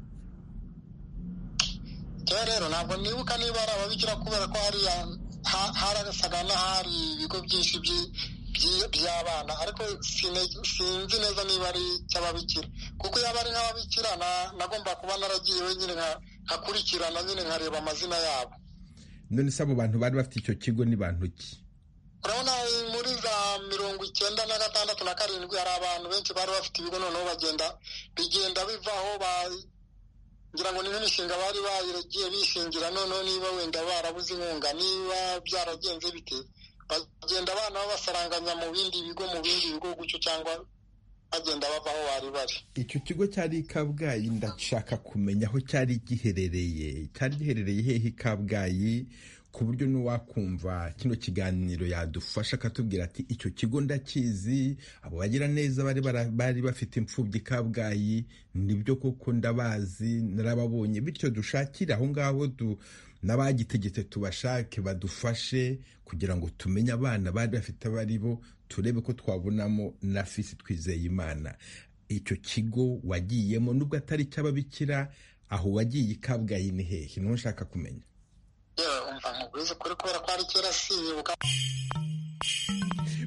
rero rero ntabwo nibuka niba ari ababikira kubera ko hariya ha- harasaga n'ahari ibigo byinshi byi- byi- by'abana ariko sine- sinzi neza niba ari icy'ababikira kuko yaba ari nk'ababikira na- nagomba kuba naragiye wenyine nka- nkakurikirana nyine nkareba amazina yabo none se abo bantu bari bafite icyo kigo ni bantu ki urabona muri za mirongo icyenda na gatandatu na karindwi hari abantu benshi bari bafite ibigo noneho bagenda bigenda bivaho ba- ngira ngo ni nk'imishinga bari baragiye bishingira noneho niba wenda barabuze inkunga niba byaragenze bite bagenda abana babasaranganya mu bindi bigo mu bindi bigo gutyo cyangwa bagenda bava aho bari bari icyo kigo cyari i kabgayi ndashaka kumenya aho cyari giherereye cyari giherereye hehe i kabgayi ku buryo n'uwakumva kino kiganiro yadufasha akatubwira ati icyo kigo ndakizi abo bagira neza bari bara- bari bafite imfubyi i kabgayi nibyo koko ndabazi narababonye bityo dushakire aho ngaho du- n'abagitegetse tubashake badufashe kugira ngo tumenye abana bari bafite abari bo turebe ko twabonamo na fisi twizeye imana icyo kigo wagiyemo nubwo atari icy'ababikira aho wagiye i kabgayi ni hehe niho nshaka kumenya yewe umva nkubwize kuri kubera ko ari kera sinyibuka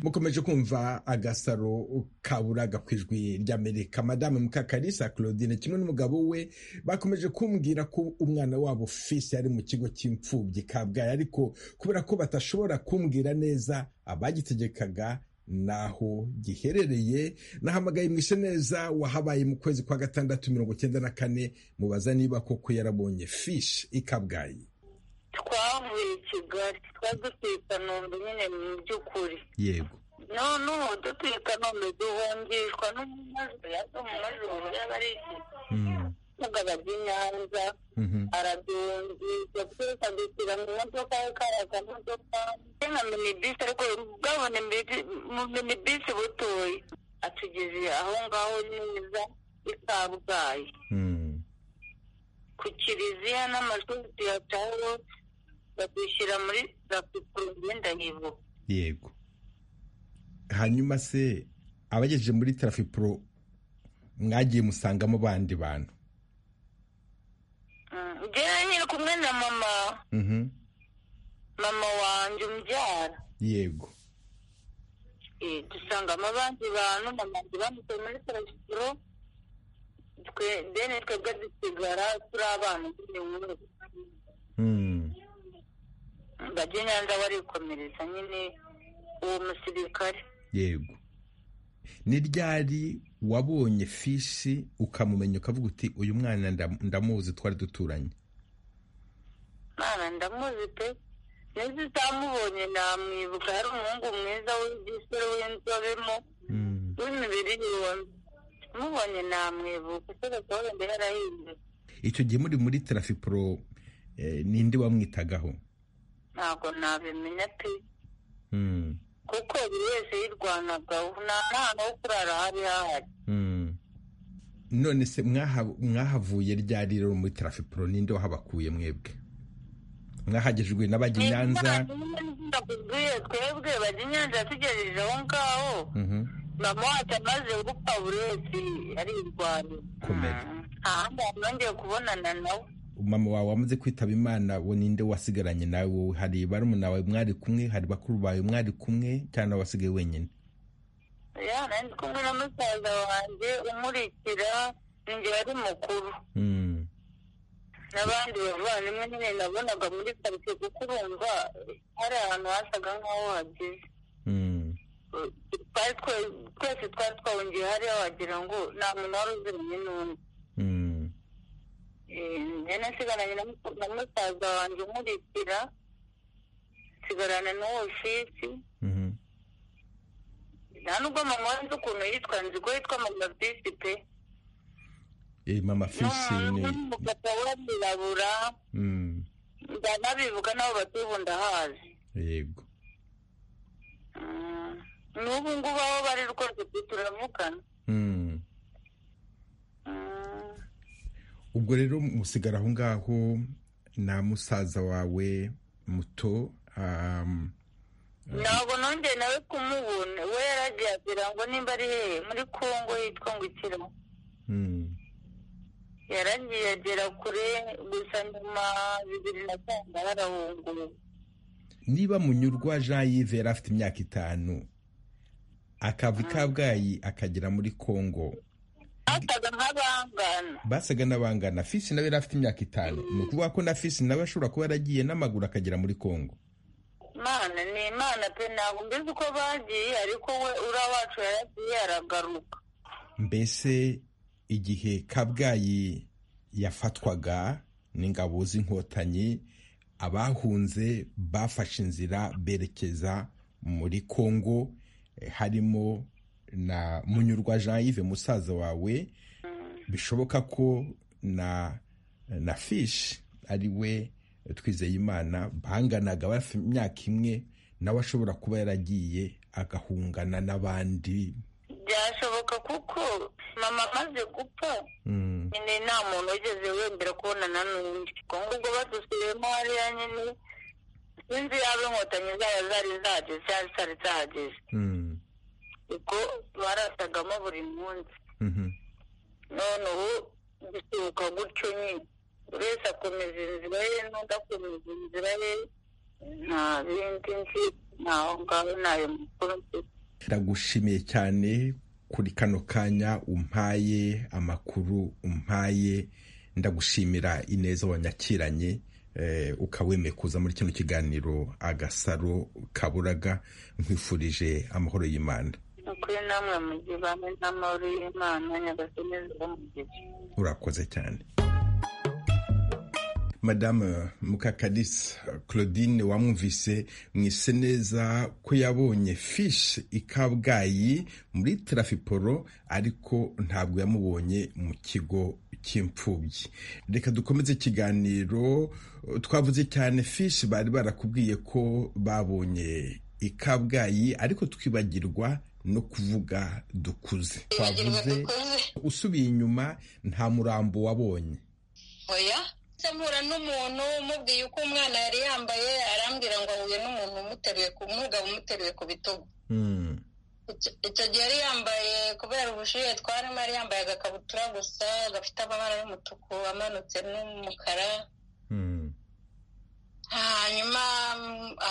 mukomeje kumva agasaro kaburaga ku ijwi ry'amerika madame mukakarisa claudine kimwe n'umugabo we bakomeje kumbwira ko umwana wabo fisi yari mu kigo cy'imfubyi kabgayi ariko kubera ko batashobora kumbwira neza abagitegekaga naho giherereye nahamagaye mwishe neza wahabaye mu kwezi kwa gatandatu mirongo cyenda na kane mubaza niba koko yarabonye fishi i kabgayi twavuye i kigali twari dutuye i kanombe nyine mu by'ukuri yego noneho dutuye i kanombe duhungishwa n'umumazi yaje mu majoro yaba ari Mm, mugabo ry'i nyanza mhm. araduhungisha twese adushyira mu modoka ye kariya kamodoka ke nka minibisi ariko bwabona mini- mu minibisi butoye atugeze aho ngaho neza i kabgayi Mm, ku kiliziya n'amashuri tuyataho badushyira muri rapiporobe ndahibuka yego hanyuma se abagejeje muri tarafipuro mwagiye musangamo abandi bantu Mm, njyewe nyiri kumwe na mama Mhm, mama wanjye umbyara yego Eh, dusangamo abandi bantu mama wanjye bamutoye muri tarasiporo twe deni twebwe dusigara turi abana nyine nk'ubu Mm, bajya i nyanza barikomereza nyine uwo musirikare yego ni ryari wabonye fishi ukamumenya ukavuga uti uyu mwana ndam- ndamuzi twari duturanye mwana ndamuzi pe neza utamubonye namwibuka hari umuhungu mwiza w'igisore w'inzobemo Mm. w'imibiri yombi mubonye namwibuka kereka wenda yarahindutse icyo gihe muri muri tarafipuro eh, ninde wamwitagaho ntabwo nabimenya pe Mm, kuko buri wese yirwanaga nta n'ahantu ho kurara hari hahari mm. none se mwaha- mwahavuye ryari rero muri tarafipuro ninde wahabakuye mwebwe mwahagejwe n'abajya i nyanza ndakubwiye twebwe bajya inyanza yatugejeje aho ngaho Mhm. mama wacu amaze gupfa buri wese arirwanira Komera. Mm, nta handi hantu nongeye kubonana nawe mama wawe wamaze kwitaba imana we ninde wasigaranye nawe wowe hari barumuna bawe mwari kumwe hari bakuru bawe mwari kumwe cyangwa wasigaye wenyine ya nari kumwe na musaza wanjye umurikira ninjye yari mukuru Mm, n'abandi bavandimwe nyine nabonaga muri karitsiye kuko urumva hari ahantu hasaga nk'aho hageze mm, twari twe- twese twari twahungiye hariya wagira ngo nta muntu wari uziranye n'undi mm, Eh, njye nasigaranye na mu- na musaza wanjye umurikira nsigarana n'uwo fisi mhm. nta n'ubwo mama wanjye ukuntu yitwa nzi ko yitwa mama fisi pe Eh, mama fisi ni n'umupapa w'abirabura Mm, ndanabivuga n'abo batuye ubu ndahazi yego Mm, n'ubu ngubu aho bari rwose pe turavugana Mm. Mm, ubwo rero musigara aho ngaho na musaza wawe muto um, ntabwo nongeye nawe kumubona we yaragiye agira ngo nimba ari hehe muri kongo yitwa ngo ikirimo mm, yaragiye agera kure gusa nyuma bibiri na kenda yarahunguye niba munyurwa jean yves yari afite imyaka itanu akava i kabgayi akagera muri congo basaga nk'abangana basaga n'abangana fisi nawe yari afite imyaka itanu ni ukuvuga ko na fisi nawe ashobora kuba yaragiye n'amaguru akagera muri congo imana ni imana pe ntabwo mbizi uko bagiye ariko we uriya wacu yaragiye aragaruka mbese igihe kabgayi yafatwaga n'ingabo z'inkotanyi abahunze bafashe inzira berekeza muri congo harimo na munyurwa jean yves musaza wawe bishoboka ko na na fishi ari we twizeye imana banganaga hafi imyaka imwe nawe ashobora kuba yaragiye agahungana n'abandi byashoboka kuko mama amaze gupfa nyine nta muntu wigeze wemera kubonana n'undi ubwo badusubiyemo hariya nyine inzu yaba inkotanyi zayo zari zahageze cyangwa zitari zahageze ubwo barasagamo buri munsi none ubu bisohoka gutyo nyine buri wese akomeza inzira ye n'undi akomeza inzira ye nta bindi nzi ntaho ngaho ntayo mukuru mfite ndagushimiye cyane kuri kano kanya umpaye amakuru umpaye ndagushimira ineza wanyakiranye ukawemeye kuza muri kino kiganiro agasaro kaburaga nkwifurije amahoro y'imana ukuri namwe mujyi bamwe n'amahoro y'imana nyagasane zo mu gihe urakoze cyane madamu mukakarisa claudine wamwumvise mwise neza ko yabonye fishi i kabgayi muri tarafiporo ariko ntabwo yamubonye mu kigo cy'imfubyi reka dukomeze ikiganiro twavuze cyane fishi bari barakubwiye ko babonye i kabgayi ariko twibagirwa no kuvuga dukuze twavuze usubiye inyuma nta murambo wabonye oya mpura n'umuntu umubwiye uko umwana yari yambaye arambwira ngo ahuye n'umuntu umuteruye ku mugabo umuteruye ku bitugu icyo gihe yari yambaye kubera ubushyuhe twarimo yari yambaye agakabutura gusa gafite amabara y'umutuku amanutse n'umukara hanyuma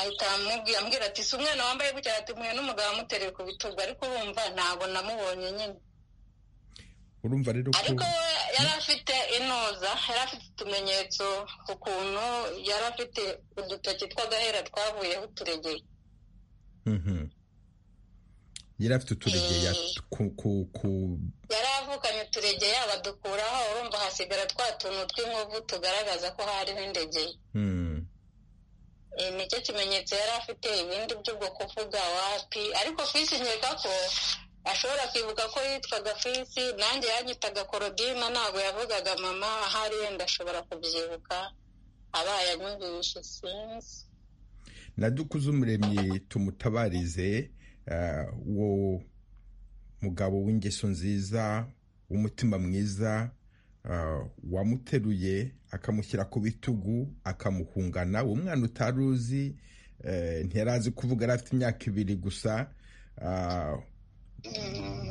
ahita amubwira ati si umwana wambaye gutya ati mpuye n'umugabo amuteruye ku bitugu ariko urumva ntabwo namubonye nyine urumva rero ko ariko yari afite inoza yari afite utumenyetso ku kuntu yari afite udutoki tw'agahera twavuyeho uturegeye Mhm. yari afite uturegeya ku- ku- ku- yari avukanye uturegeye abadukuraho urumva hasigara twa tuntu tw'inkovu tugaragaza ko hariho indegeye Mm. Eh, nicyo kimenyetso yari afite ibindi by'ubwoko bwa wapi ariko fisi nkeka ko ashobora kwibuka ko yitwaga fisi nanjye yanyitaga korodina ntabwo yavugaga mama ahari wenda ashobora kubyibuka abaye anyumvishe sinzi na dukuze umuremyi tumutabarize eh, wo mugabo w'ingeso nziza w'umutima mwiza eh, wamuteruye akamushyira ku bitugu akamuhungana uwo mwana utari uzi eh, ntiyari azi kuvuga yari afite imyaka ibiri gusa ah,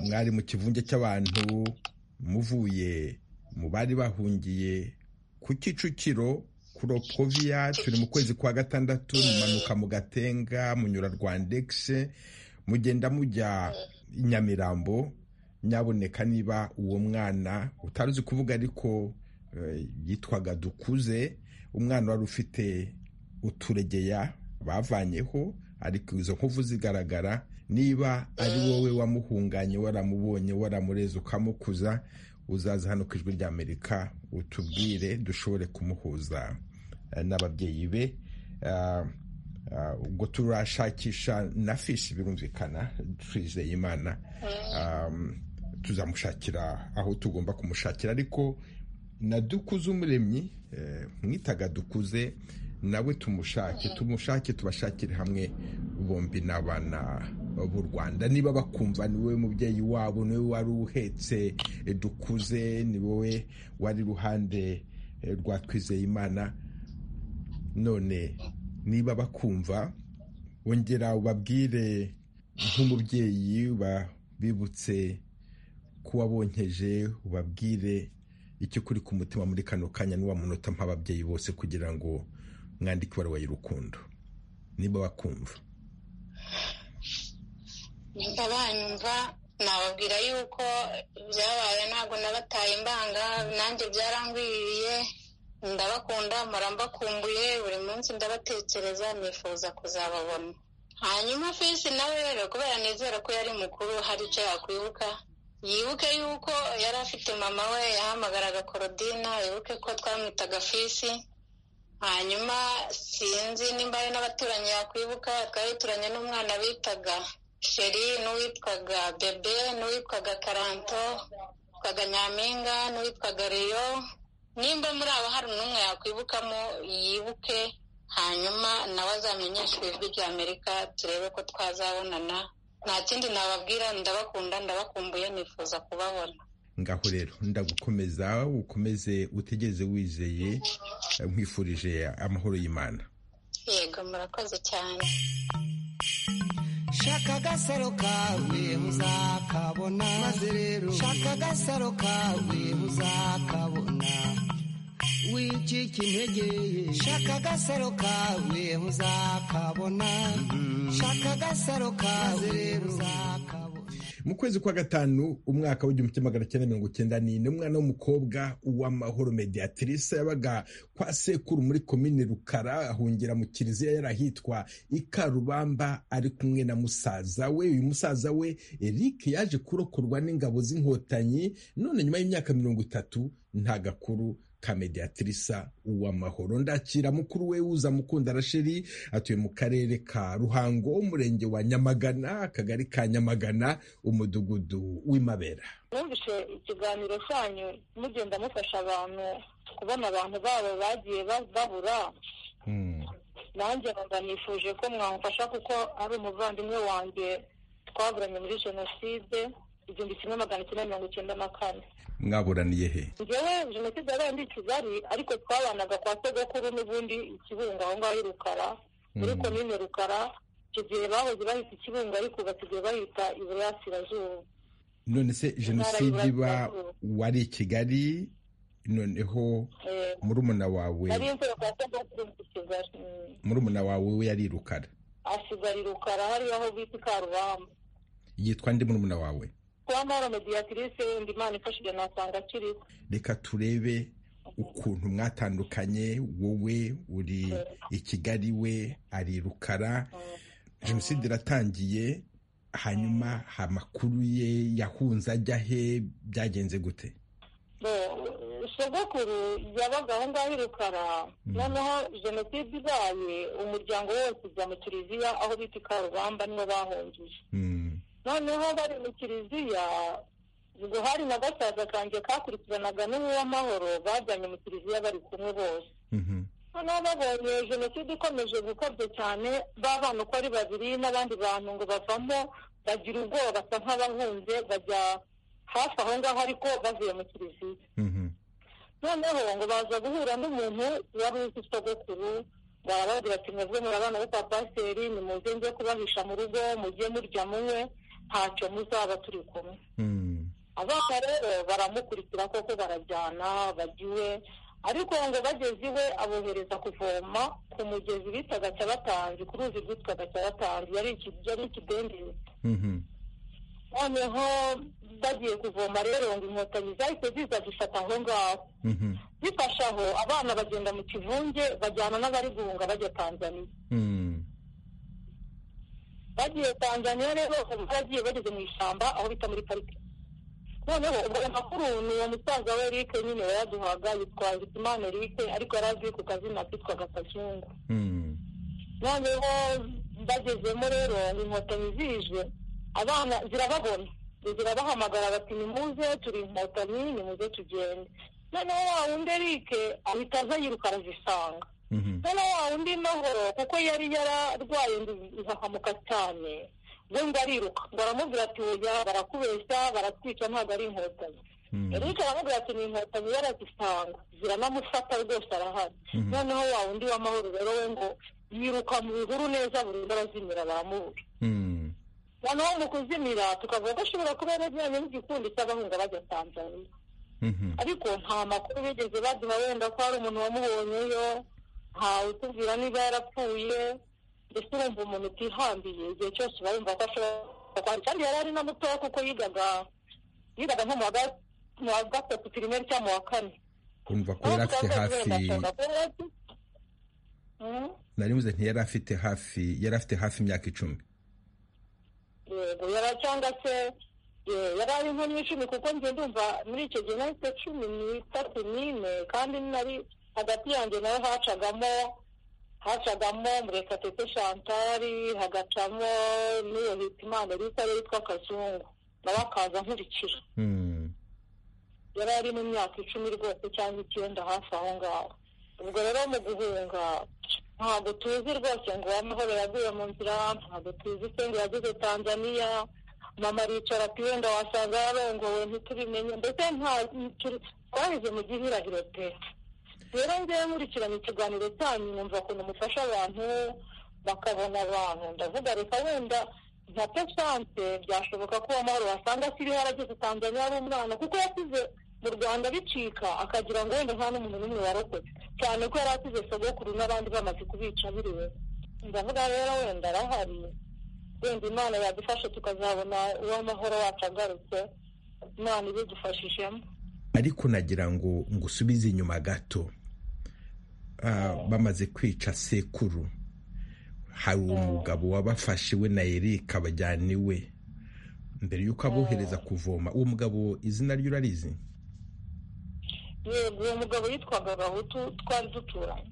mwari mu kivunge cy'abantu muvuye mu bari bahungiye ku kicukiro kuri opoviya turi mu kwezi kwa gatandatu mumanuka mu gatenga munyura rwandegise mugenda mujya i nyamirambo nyaboneka niba uwo mwana utari uzi kuvuga ariko eh, yitwaga dukuze umwana wari ufite uturegeya bavanyeho ariko izo nkovu zigaragara niba ari wowe wamuhunganye waramubonye waramureze ukamukuza uzaza hano ku ijwi ry'amerika utubwire dushobore kumuhuza eh, n'ababyeyi be Ah, ah, ubwo turashakisha na fishi birumvikana twizeye imana Um, tuzamushakira aho tugomba kumushakira ariko na dukuze umuremyi eh, mwitaga dukuze nawe tumushake tumushake tubashakire hamwe bombi n'abana b'u rwanda niba bakumva ni wowe mubyeyi wabo ni wowe wari uhetse eh, dukuze ni wowe wari iruhande eh, rwa twizeye imana none niba bakumva wongera ubabwire nk'umubyeyi bibutse ko wabonkeje ubabwire icyo kuri ku mutima muri kano kanya n'uwa munota nk'ababyeyi bose kugira ngo mwandike ibaruwa y'urukundo niba bakumva nimba banyumva nababwira yuko byabaye ntabwo nabataye imbanga nanjye byarangwiriye ndabakunda murambakumbuye buri munsi ndabatekereza nifuza kuzababona hanyuma fisi nawe rero kubera nizera ko yari mukuru hari icyo yakwibuka yibuke yuko yari afite mama we yahamagaraga korodina yibuke ko twamwitaga fisi hanyuma sinzi nimba ari n'abaturanyi yakwibuka twabituranye n'umwana bitaga sheri n'uwitwaga bebe n'uwitwaga karanto uwitwaga nyampinga n'uwitwaga reyo nimba muri abo hari n'umwe yakwibukamo yibuke hamenyeshwe nawe azamenyeshwa ijwi ry'amerika turebe ko twazabonana nta kindi nababwira ndabakunda ndabakumbuye nifuza kubabona ngaho rero ndagukomeza ukomeze utegeze wizeye nkwifurije amahoro y'imana yego murakoze cyane shaka agasaro kawe muzakabona maze rero shaka agasaro kawe muzakabona wicika intege shaka agasaro kawe muzakabona shaka agasaro kawe muzakabona mu kwezi kwa gatanu umwaka w'igihumbi kimwe magana cyenda mirongo icyenda n'ine umwana w'umukobwa w'amahoro mediatrice yabaga kwa sekuru muri komini rukara ahungira mu kiliziya yarahitwa ikarubamba ari kumwe na musaza we uyu musaza we eric yaje kurokorwa n'ingabo z'inkotanyi none nyuma y'imyaka mirongo itatu nta gakuru ka mediatrisa uwamahoro ndakira mukuru we uza mukunda rasheri atuye mu karere ka ruhango umurenge wa nyamagana akagari ka nyamagana umudugudu w'imabera numvise ikiganiro cyanyu mugenda mufasha abantu kubona abantu babo bagiye babura nanjye nkaba nifuje ko mwamufasha kuko ari umuvandimwe wanjye twaburanye muri jenoside igihumbi kimwe magana cyenda mirongo icyenda na kane mwaburaniye he ngewe jenoside yabaye ndi kigali ariko twabanaga kwa sogokuru n'ubundi ikibungo aho ngaho i rukara muri komine rukara icyo gihe bahoze bahita ikibungo ariko ubu basigaye bahita iburasirazuba none se jenoside iba wari i kigali noneho murumuna wawe nari nzego kwa sogokuru ndi kigali mm. murumuna wawe we yari i rukara asigara i rukara hariya aho bita i karubamba yitwa ndi murumuna wawe kuba mpora mediatrice wenda imana ifashije nasanga akiriho reka turebe ukuntu mwatandukanye wowe uri i kigali we ari i rukara jenoside iratangiye hanyuma amakuru ye yahunze ajya he byagenze gute sogokuru yabaga aho ngaho i rukara noneho jenoside ibaye umuryango wose ujya mu kiliziya aho bita i karubamba nibo bahungije noneho bari mu kiliziya ubwo hari na gasaza kanjye kakurikiranaga n'uwamahoro bajyanye mu kiliziya bari kumwe bose noneho babonye jenoside ikomeje gukabya cyane ba bana uko ari babiri n'abandi bantu ngo bavamo bagira ubwoba basa nk'abahunze bajya hafi aho ngaho ariko bavuye mu kiliziya noneho ngo baza guhura n'umuntu wari uzi sogokuru barababwira ati mwebwe muri abana bo kwa pasiteri nimuze njye kubahisha mu rugo mujye murya munywe ntacyo muzaba turi kumwe abana rero baramukurikira koko barajyana bagiwe ariko ngo bageze iwe abohereza kuvoma ku mugezi bitaga cyabatanzi ku ruzi rwitwaga cyabatanzi yari ikidendezi noneho bagiye kuvoma rero ngo inkotanyi zahise ziza zifata aho ngaho zifashe aho abana bagenda mu kivunge bajyana n'abari guhunga bajya tanzaniya bagiye tanzaniya rero baragiye bageze mu ishyamba aho bita muri pariki noneho ubwo ayo makuru ni uwo musaza we erike nyine wayaduhaga yitwa imana erike ariko yari azwi ku kazina kitwaga kazungu noneho bagezemo rero inkotanyi zije abana zirababona zirabahamagara bati nimuze turi inkotanyi nimuze tugende noneho wa wundi erike ahita aza yiruka arazisanga noneho wa wundi mahoro kuko yari yararwaye izahamuka cyane we ngo ariruka ngo aramubwira ati oya barakubeshya baratwica ntabwo ari inkotanyi erike aramubwira ati ni inkotanyi yarazisanga ziranamufata rwose arahari noneho wa wundi w'amahoro rero we ngo yiruka mu bihuru neza burundu arazimira baramubura noneho mu kuzimira tukavuga ko ashobora kuba yarajyanye n'igikundi cy'abahunga bajya tanzaniya ariko nta makuru bigeze baduha wenda ko hari umuntu wamubonyeyo utubwira niba yarapfuye mbese urumva umuntu utihambiye igihe cyose uba wumva ko ashobora kandi yari ari na mutoya kuko yigaga yigaga nko mu wa gatatu pirimeri cyangwa mu wa kane kumva ko yari afite hafi naribuze ntiyari afite hafi yari afite hafi imyaka icumi yego yari cyangwa se yari ari nko mu icumi kuko njye ndumva muri icyo gihe nahise cumi n'itatu n'ine kandi nari hagati yanjye nawe hacagamo hacagamo murekatete chantal hagacamo n'iyo hitimana rita yitwa kazungu nawe akaza nkurikira yari ari mu myaka icumi rwose cyangwa icyenda hafi aho ngaho ubwo rero mu guhunga ntabwo tuzi rwose ngo amahoro yaguye mu nzira ntabwo tuzi se ngo yagize tanzaniya mama aricara ati wenda wasanga yarongowe ntitubimenye mbese nta twaheze mu gihirahiro pe rero ngewe nkurikirana ikiganiro cyanyu numva ukuntu mufasha abantu bakabona abantu ndavuga reka wenda nka pesante byashoboka ko amahoro wasanga asiriho arageze tanzaniya ari umwana kuko yasize mu rwanda bicika akagira ngo wenda nta n'umuntu n'umwe warokotse cyane ko yari asize sogokuru n'abandi bamaze kubica biriwe ndavuga rero wenda arahari wenda imana yadufashe tukazabona uwo amahoro wacu agarutse imana ibidufashijemo ariko nagira ngo ngusubize inyuma gato Ah, bamaze kwica sekuru hari umugabo wabafashe we na erika bajyana iwe mbere y'uko abohereza kuvoma uwo mugabo izina rye urarizi yego uwo mugabo yitwaga gahutu twari duturanye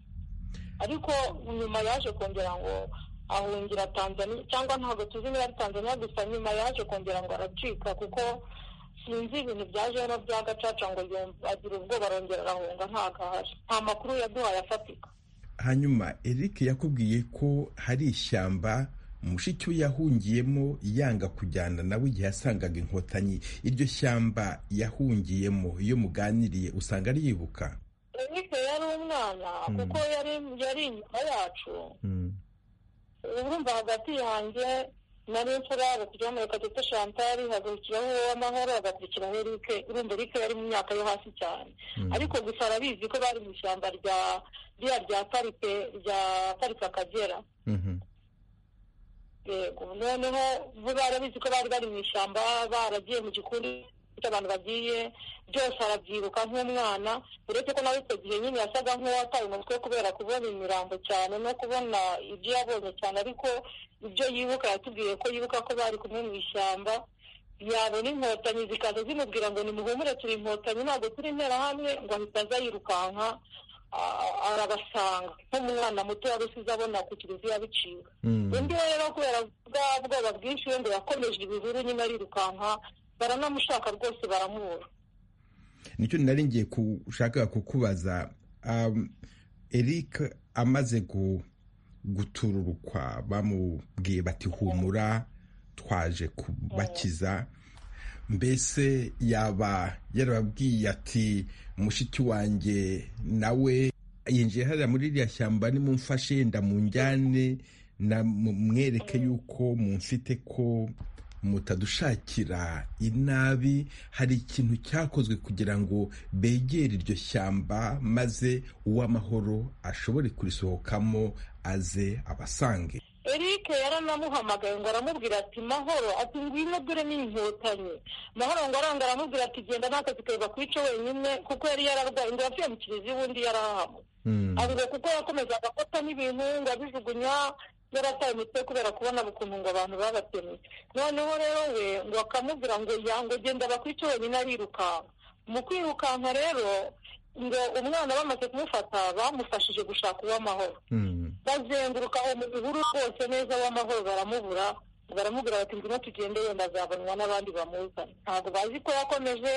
ariko nyuma yaje kongera ngo ahungira tanzaniya cyangwa ntabwo tuzi niba ari tanzaniya gusa nyuma yaje kongera ngo aracika kuko sinzi ibintu byajeho bya gacaca ngo yumva agira ubwoba arongera arahunga ntabwo ahari nta makuru yaduhaye afatika hanyuma eric yakubwiye ko hari ishyamba mushiki we yahungiyemo yanga kujyana nawe igihe yasangaga inkotanyi iryo shyamba yahungiyemo iyo muganiriye usanga ariyibuka eric yari umwana kuko yari yari inyuma yacu urumva hagati yanjye nari imfura hagakurikiraho murekatete chantal hagakurikiraho uwamahoro hagakurikiraho erike urumva erike yari mu myaka yo hasi cyane ariko gusa arabizi ko bari mu ishyamba rya rya rya parike rya parike akagera yego noneho bo barabizi ko bari bari mu ishyamba baragiye mu gikundi gifite abantu bagiye byose arabyiruka nk'umwana uretse ko nawe icyo gihe nyine yasaga nk'uwataye umutwe kubera kubona imirambo cyane no kubona ibyo yabonye cyane ariko ibyo yibuka yatubwiye ko yibuka ko bari kumwe mu ishyamba yabona inkotanyi zikaza zimubwira ngo nimuhumure turi inkotanyi ntabwo turi interahamwe ngo ahita aza yirukanka a- arabasanga nk'umwana muto wari usize abona ku kiliziya biciwe undi we rero kubera bwa bwoba bwinshi we ngo yakomeje ibihuru nyine arirukanka baranamushaka rwose baramubura nicyo nari ngiye gushaka kukubaza Um, eric amaze gu- gutururukwa bamubwiye bati humura twaje kubakiza mbese yaba yarababwiye ati mushiki wanjye nawe yinjiye hariya muri iriya shyamba nimumfashe yenda mu njyane na mu- mwereke yuko mumfite ko mutadushakira inabi hari ikintu cyakozwe kugira ngo begere iryo shyamba maze uw'amahoro ashobore kurisohokamo aze abasange eric yaranamuhamagaye ngo aramubwira ati mahoro ati ngwino dore n'inkotanyi mahoro ngo aranga aramubwira ati genda n'akazi kawe bakwice wenyine kuko yari yararwaye ngo yapfuye mu kiliziya ubundi yarahahamwe ahubwo kuko yakomezaga afata n'ibintu ngo abijugunya yarataye umutwe kubera kubona ukuntu ngo abantu babatemye noneho rero we ngo akamubwira ngo ya ngo genda bakwice wenyine arirukanka mu kwirukanka rero ngo umwana bamaze kumufata bamufashije gushaka uw'amahoro bazenguruka aho mu bihuru rwose neza w'amahoro baramubura baramubwira bati ngwino tugende wenda azabonwa n'abandi bamuzana ntabwo bazi ko yakomeje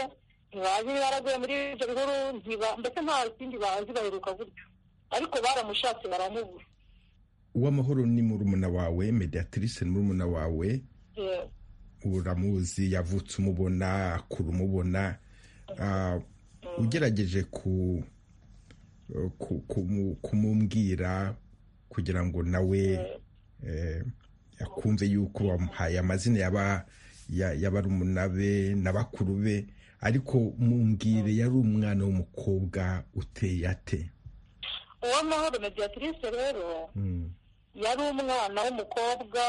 ntibazi niba yaraguye muri ibyo bihuru ntiba- mbese nta kindi bazi baheruka gutyo ariko baramushatse baramubura uw'amahoro ni murumuna wawe mediatrice ni murumuna wawe Yewe. uramuzi yavutse umubona akura umubona Ah, ugerageje ku ku- kumu- kumumbwira kugira ngo nawe eh, akumve yuko wamuhaye amazina yaba ya- y'abarumuna be na bakuru be ariko mumbwire yari umwana w'umukobwa uteye ate uwamahoro mediatrice rero Mm. yari umwana w'umukobwa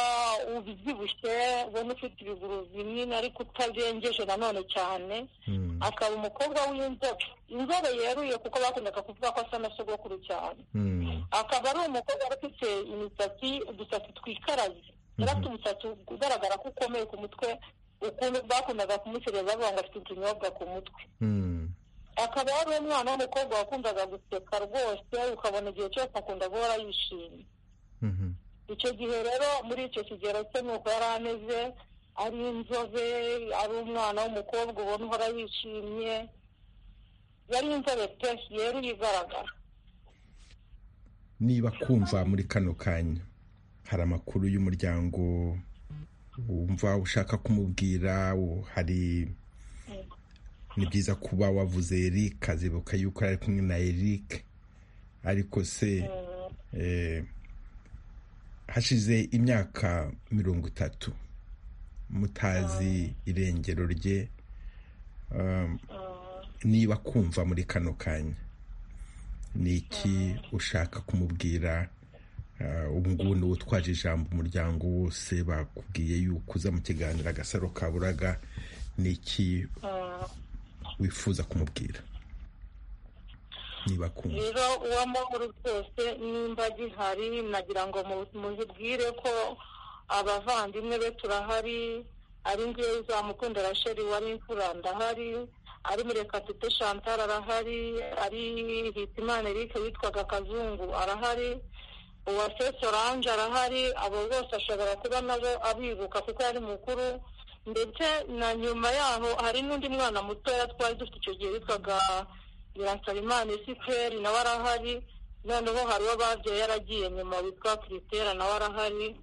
ubyibushye ubona ufite ibiguru binini ariko utabengeje nanone cyane Mm. akaba umukobwa w'inzobe inzobe yeruye kuko bakundaga kuvuga ko asa na sogokuru cyane Mm. akaba ari umukobwa wari ufite imisatsi udusatsi twikaraze yari afite umusatsi ugaragara ko ukomeye ku mutwe ukuntu bakundaga kumusereza bavuga ngo afite utunyobwa ku mutwe Mm. akaba yari umwana w'umukobwa wakundaga guseka rwose ukabona igihe cyose akunda guhora yishimye icyo gihe rero muri icyo kigero cye ni uko yari ameze ari inzobe ari umwana w'umukobwa ubona uhora yishimye yari inzobe pe yeruye igaragara niba kumva muri kano kanya hari amakuru y'umuryango wumva ushaka kumubwira hari ni byiza kuba wavuze Eric azibuka yuko ari kumwe na Eric ariko se hashize imyaka mirongo itatu mutazi irengero rye niba kumva muri kano kanya ni iki ushaka kumubwira ubu ngubu ni utwaje ijambo umuryango wose bakubwiye yuko uza mu kiganiro agasaro kaburaga ni iki wifuza kumubwira niba kumva rero uwo mahoro rwose nimba gihari nagira ngo mu- muzibwire ko abavandimwe be turahari ari ngewe uzamukunda rasheli wari imfura ndahari ari murekatete chantal arahari ari hitimana eric witwaga kazungu arahari uwa fesi oranje arahari abo bose ashobora kuba nabo abibuka kuko yari mukuru ndetse na nyuma yaho hari n'undi mwana mutoya twari dufite icyo gihe witwaga biransabimana esikeri nawe arahari noneho hari uwo babyaye yaragiye nyuma witwa kiritera nawe arahari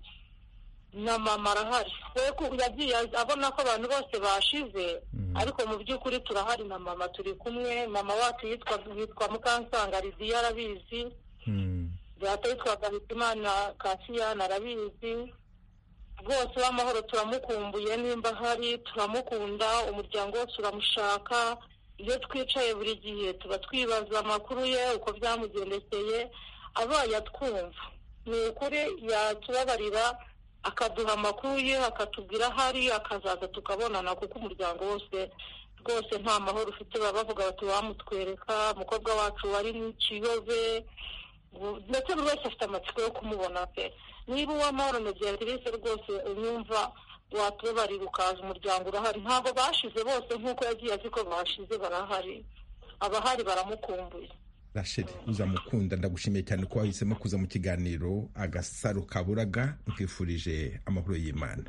na mama arahari we ku- yagiye abona ko abantu bose bashize ariko mu by'ukuri turahari na mama turi kumwe mama wacu yitwa yitwa mukansanga lidiya arabizi Mm. data witwaga Hitimana Kasiyana arabizi rwose uw'amahoro turamukumbuye nimba ahari turamukunda umuryango wose uramushaka iyo twicaye buri gihe tuba twibaza amakuru ye uko byamugendekeye abaye atwumva ni ukuri yatubabarira akaduha amakuru ye akatubwira aho ari akazaza tukabonana kuko umuryango wose rwose nta mahoro ufite baba bavuga bati wamutwereka umukobwa wacu wari mu kiyobe ubu- ndetse buri wese afite amatsiko yo kumubona pe niba uwamahoro mediyatirisi rwose unyumva watubabarira ukaza umuryango urahari ntabwo bashize bose nk'uko yagiye azi ko bashize barahari abahari baramukumbuye rasheli uzamukunda ndagushimiye cyane ko wahisemo kuza mu kiganiro agasaro kaburaga nkwifurije amahoro y'imana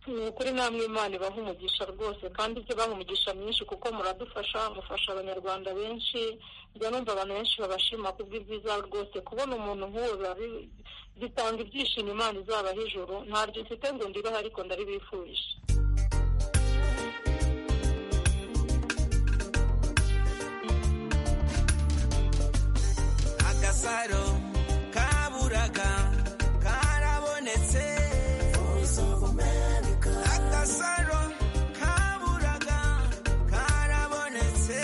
ni ukuri namwe imana ibaha umugisha rwose kandi ijya ibaha umugisha mwinshi kuko muradufasha mufasha abanyarwanda benshi njya numva abantu benshi babashima kubw'ibyiza rwose kubona umuntu nk'uwo biba bi- bitanga ibyishimo imana izabaha ijoro ntaryo mfite ngo ndibaho ariko ndaribifurije agasaro kaburaga karabonetse agasaro kaburaga karabonetse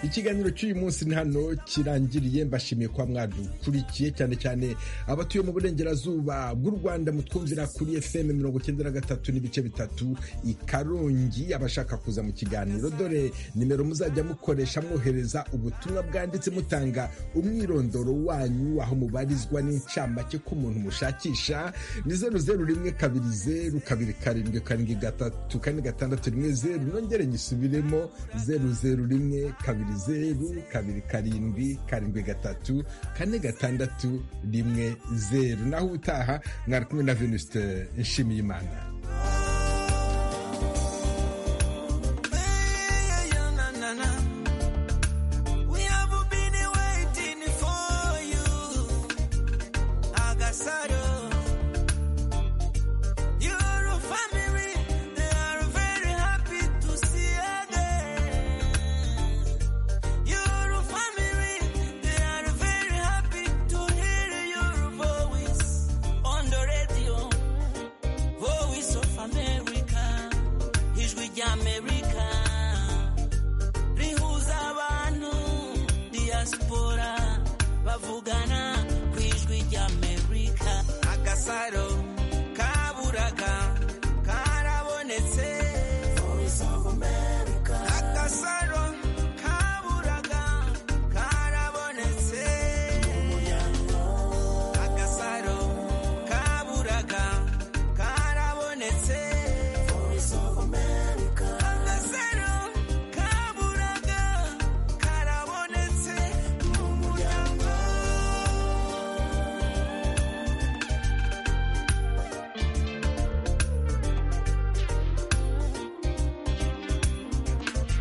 ikiganiro cy'uyu munsi ni hano kirangiriye mbashimiye kuba mwadukurikiye cyane cyane abatuye mu burengerazuba bw'u rwanda mutwumvira kuri fm mirongo icyenda na gatatu n'ibice bitatu i karongi abashaka kuza mu kiganiro dore nimero muzajya mukoresha mwohereza ubutumwa bwanditse mutanga umwirondoro wanyu aho mubarizwa n'incamake k'umuntu mushakisha ni zeru zeru rimwe kabiri zeru kabiri karindwi karindwi gatatu kane gatandatu rimwe zeru nongere nyisubiremo zeru zeru rimwe kabiri zeru kabiri karindwi karindwi gatatu kane gatandatu rimwe zeru naho ubutaha mwari kumwe na venuste nshimiyimana